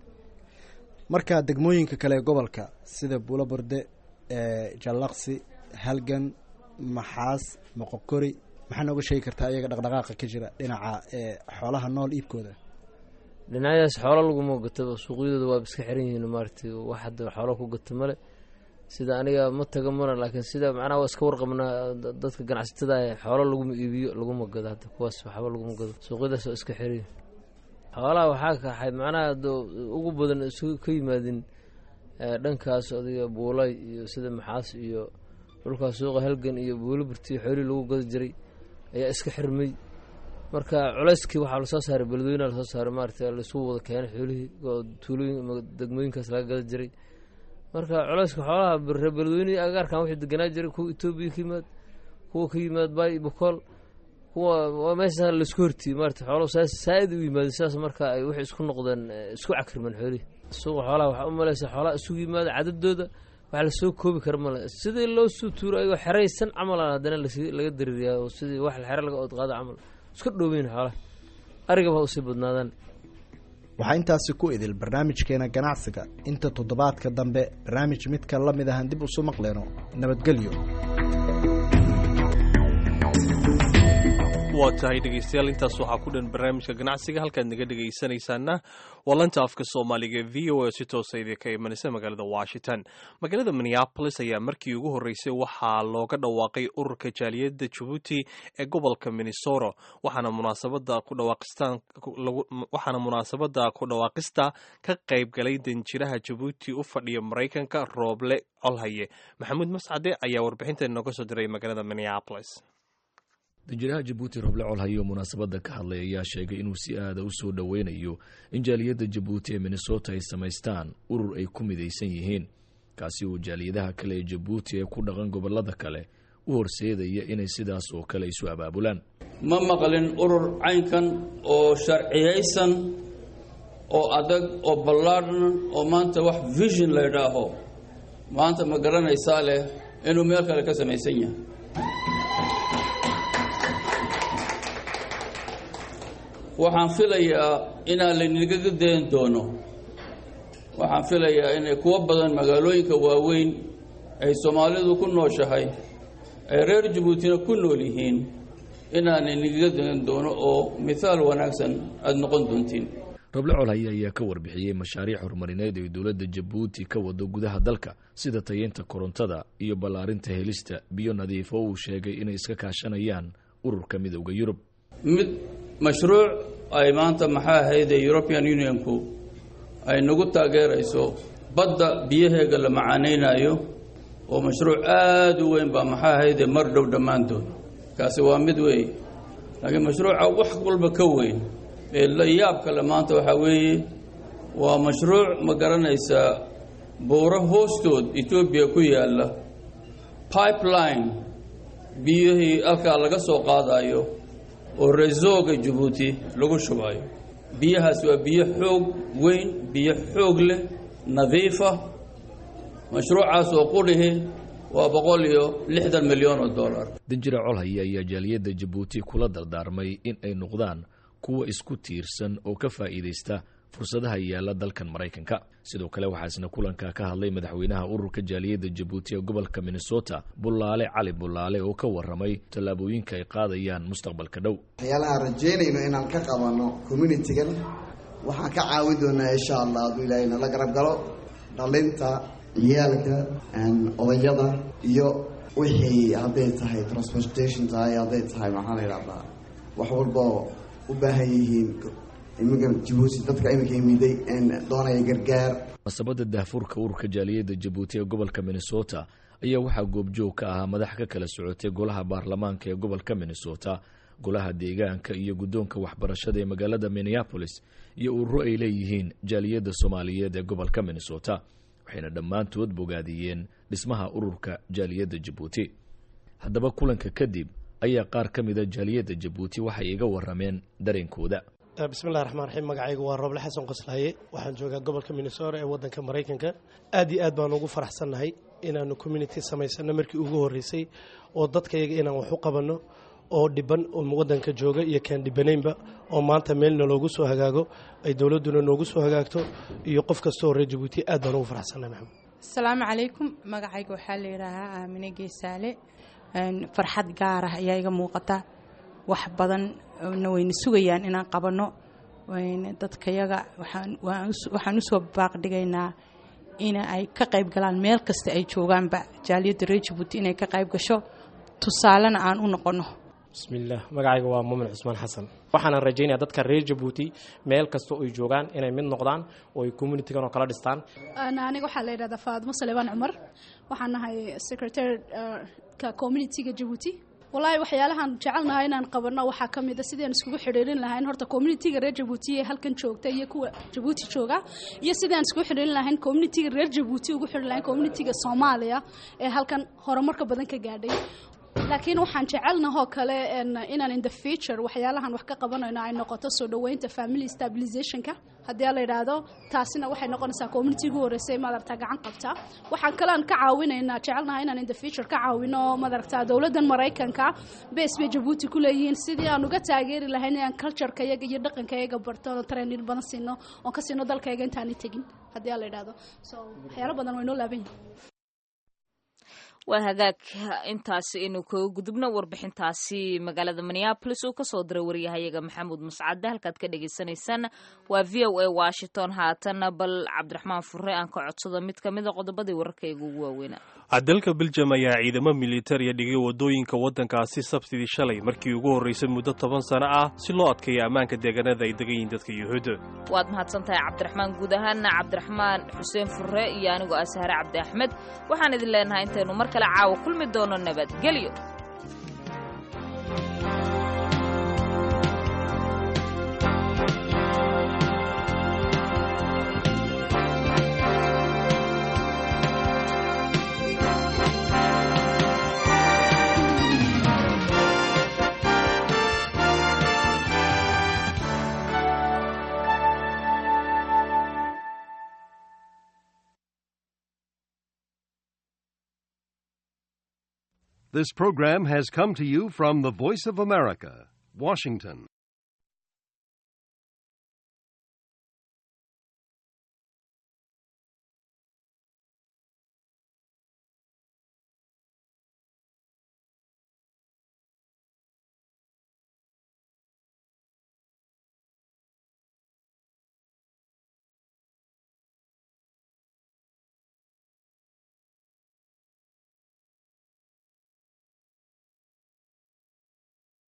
marka degmooyinka kale ee gobolka sida buulo borde jallaqsi halgan maxaas moqokori maxaa nooga sheegi kartaa ayaga dhaqdhaqaaqa ka jira dhinaca xoolaha nool iibkooda dhinacyadaas xoolo laguma gataba suuqyadooda waaba iska xiran yihiin maaragtay wax hadda xoolo ku gata male sida aniga ma taga mana laakiin sida macnaha waa iska warqabnaa dadka ganacsatada ah xoolo laguma iibiyo laguma gado hadda kuwaas waxba laguma gado suuqyadaas waa iska xiran yihin xoolaha waxaa kaxay macnaha ugu badan isu ka yimaadin dhankaas odiga buulay iyo sida maxaas iyo dhulkaas suuqa halgan iyo buulo burtiyo xoolihii lagu gado jiray ayaa iska xirmay marka culeyskii waxaa lasoo saaray beledweyneha lasoo saaray maarata laisugu wada keenay xoolihii oo tuulooyin degmooyinkaas laga gada jiray marka culeyska xoolaha reer beledweyne agaarkan wixii deganaa jiray kuwa etoobiya ka yimaad kuwa ka yimaad baay bokool kuwa waa meesha laisku hortiyey maarata xoolo saa-id u yimaadeen sidaas marka ay waxay isku noqdeen isku cakrimen xoolihii suuqa xoolaha waxaa u maleysa xoolaha isugu yimaada cadadooda wax lasoo koobi kara male sidii loo soo tuuro ayagoo xeraysan camal aan haddana laga daririyaa oo sidii wax xere laga oodqaado camal iska dhoobeyn xoolaha arigaba ha usii badnaadaan waxaa intaasi ku idil barnaamijkeena ganacsiga inta toddobaadka dambe barnaamij midka la mid ahaan dib usu maqleyno nabadgelyo waa tahay dhegeystayaal intaas waxaa ku dhan barnaamijka ganacsiga halkaad naga dhegaysanaysaana waa lanta afka soomaaliga v o a si toosa idinka imanaysa magaalada washington magaalada minneapolis ayaa markii ugu horreysay waxaa looga dhawaaqay ururka jaaliyadda jabuuti ee gobolka minnesota waxaana munaasabada ku dhawaaqistaan waxaana munaasabada ku dhawaaqista ka qayb galay danjiraha jabuuti u fadhiya maraykanka rooble colhaye maxamuud mascade ayaa warbixinta inooga soo diray magaalada minneapolis danjiraha jabuuti roble colhayo munaasabadda ka hadlay ayaa sheegay inuu si aada u soo dhoweynayo in jaaliyadda jabuuti ee minnesota ay samaystaan urur ay ku midaysan yihiin kaasi oo jaaliyadaha kale ee jabuuti ee ku dhaqan gobollada kale u horseedaya inay sidaas oo kale isu abaabulaan ma maqlin urur caynkan oo sharciyaysan oo adag oo ballaadhan oo maanta wax vision la ydhaaho maanta ma garanaysaa leh inuu meel kale ka samaysan yahay waxaan filayaa inaan laynagaga dayn doono waxaan filayaa inay kuwo badan magaalooyinka waaweyn ay soomaalidu ku nooshahay ay reer jabuutina ku nool yihiin inaanay nagaga dayn doono oo mithaal wanaagsan aada noqon doontiin roble colhaye ayaa ka warbixiyey mashaariic horumarineed ay dowladda jabuuti ka wado gudaha dalka sida tayeynta korontada iyo ballaarinta helista biyo nadiif oo uu sheegay inay iska kaashanayaan ururka midowda yurub mid mashruuc ay maanta maxaa ahayd ee european unionku ay nagu taageerayso badda biyaheega la macaanaynayo oo mashruuc aada u weyn baa maxaa ahaydee mar dhow dhammaan doono kaasi waa mid weeye laakiin mashruuca wax walba ka weyn ee la yaab kale maanta waxaa weeye waa mashruuc ma garanaysaa buuro hoostood etoobiya ku yaalla pipeline biyihii halkaa laga soo qaadayo oo reesooga jabuuti lagu shubayo biyahaas waa biyo xoog weyn biyo xoog leh nadiifa mashruucaas oo qudhihi waa boqol iyo lixdan milyan oo dollar danjira colhaye ayaa jaaliyadda jabuuti kula dardaarmay in ay noqdaan kuwa isku tiirsan oo ka faa'iidaysta fursadaha yaalla dalkan maraykanka sidoo kale waxaa isna kulanka ka hadlay madaxweynaha ururka jaaliyadda jabuuti ee gobolka minnesota bullaale cali bullaale oo ka warramay tallaabooyinka ay qaadayaan mustaqbalka dhow waxyaalaha rajaynayno inaan ka qabanno communitigan waxaan ka caawin doonaa insha allah hadduu ilaahay nala garab galo dhalinta ciyaalka odayada iyo wixii hadday tahay transportation tahay hadday tahay maxaa la yidhahdaa wax walboo u baahan yihiin iminka jabuuti dadka iminka imiday doonaya gargaar masabada daahfurka ururka jaaliyadda jabuuti ee gobolka minnesota ayaa waxaa goobjoog ka ahaa madax ka kala socotay golaha baarlamaanka ee gobolka minnesota golaha deegaanka iyo guddoonka waxbarashada ee magaalada minneapolis iyo ururo ay leeyihiin jaaliyadda soomaaliyeed ee gobolka minnesota waxayna dhammaantood bogaadiyeen dhismaha ururka jaaliyadda jabuuti haddaba kulanka kadib ayaa qaar ka mida jaaliyadda jabuuti waxay iga warrameen dareenkooda bismillahi raxmaan raxiim magacaygu waa rooble xasan qoslaaye waxaan joogaa gobolka minnesota ee waddanka maraykanka aad iyo aad baan ugu faraxsannahay inaannu community samaysano markii ugu horreysay oo dadkayaga inaan wax u qabanno oo dhiban oo waddanka jooga iyo kaan dhibanaynba oo maanta meelna loogu soo hagaago ay dowladduna noogu soo hagaagto iyo qof kasta oo reer jabuuti aad baan ugu faraxsannahay maxamed asalaamu calaykum magacayga waxaa la yidhaahaa aamine geesaale farxad gaar ah ayaa iga muuqata wax badanna wayna sugayaan inaan qabanno dadkayaga waxaan usoo baaqdhigaynaa in ay ka qayb galaan meel kasta ay joogaanba jaaliyadda reer jabuuti inay ka qayb gasho tusaalena aan u noqonno bismillaah magacayga waa muumin cusmaan xasan waxaana rajaynaya dadka reer jabuuti meel kasta oy joogaan inay mid noqdaan oo ay communitigan oo kala dhistaan aniga waxaa la yidhahdaa faadmo salebaan cumar waxaan nahay secretary-ka communitiga jabuuti wallaahi waxyaalahaan jecelnahay inaan qabanno waxaa ka mid a sidaan iskugu xidhiirin lahayn horta communitiga reer jabuuti ee halkan joogta iyo kuwa jabuuti jooga iyo sidaan iskugu xidhiirin lahayn communitiga reer jabuuti ugu xidhin lahayn communitiga soomaaliya ee halkan horumarka badan ka gaadhay laakiin waxaan jecelnahoo kale inaan in the future waxyaalahan wax ka qabanayno ay noqoto soo dhoweynta family stabilizationka haddii la yidhaahdo taasina waxay noqonaysaa community ugu horreysay madaragtaa gacan qabta waxaan kalean ka caawinaynaa jecelnaha inaan in the future ka caawino madaragtaa dowladdan maraykanka base bay jabuuti ku leeyihiin sidii aan uga taageeri lahayn inaan cultureka iyaga iyo dhaqanka iyaga barto oon training badan siino oon ka siino dalkayga intaanay tegin haddii la yidhaahdo so waxyaalo badan way noo laaban yihin waa hagaag intaasi inuu kaga gudubno warbixintaasi magaalada minneabolis uu kasoo diray waryahayaga maxamuud mascade halkaad ka dhagaysanaysaan waa v o a washington haatana bal cabdiraxmaan fure aan ka codsado mid ka mida qodobadii wararkayga ugu waaweynaa dalka beljam ayaa ciidamo militariya dhigay wadooyinka waddankaasi sabtidii shalay markii ugu horreysay muddo toban sano ah si loo adkeeyo ammaanka deegaanada ay degan yihiin dadka yuhuudda waad mahadsan tahay cabdiraxmaan guud ahaana cabdiraxmaan xuseen fure iyo anigoo ah sahre cabdi axmed waxaan idin leenahay intaynu mar kale caawa kulmi doono nabadgelyo This program has come to you from the Voice of America, Washington.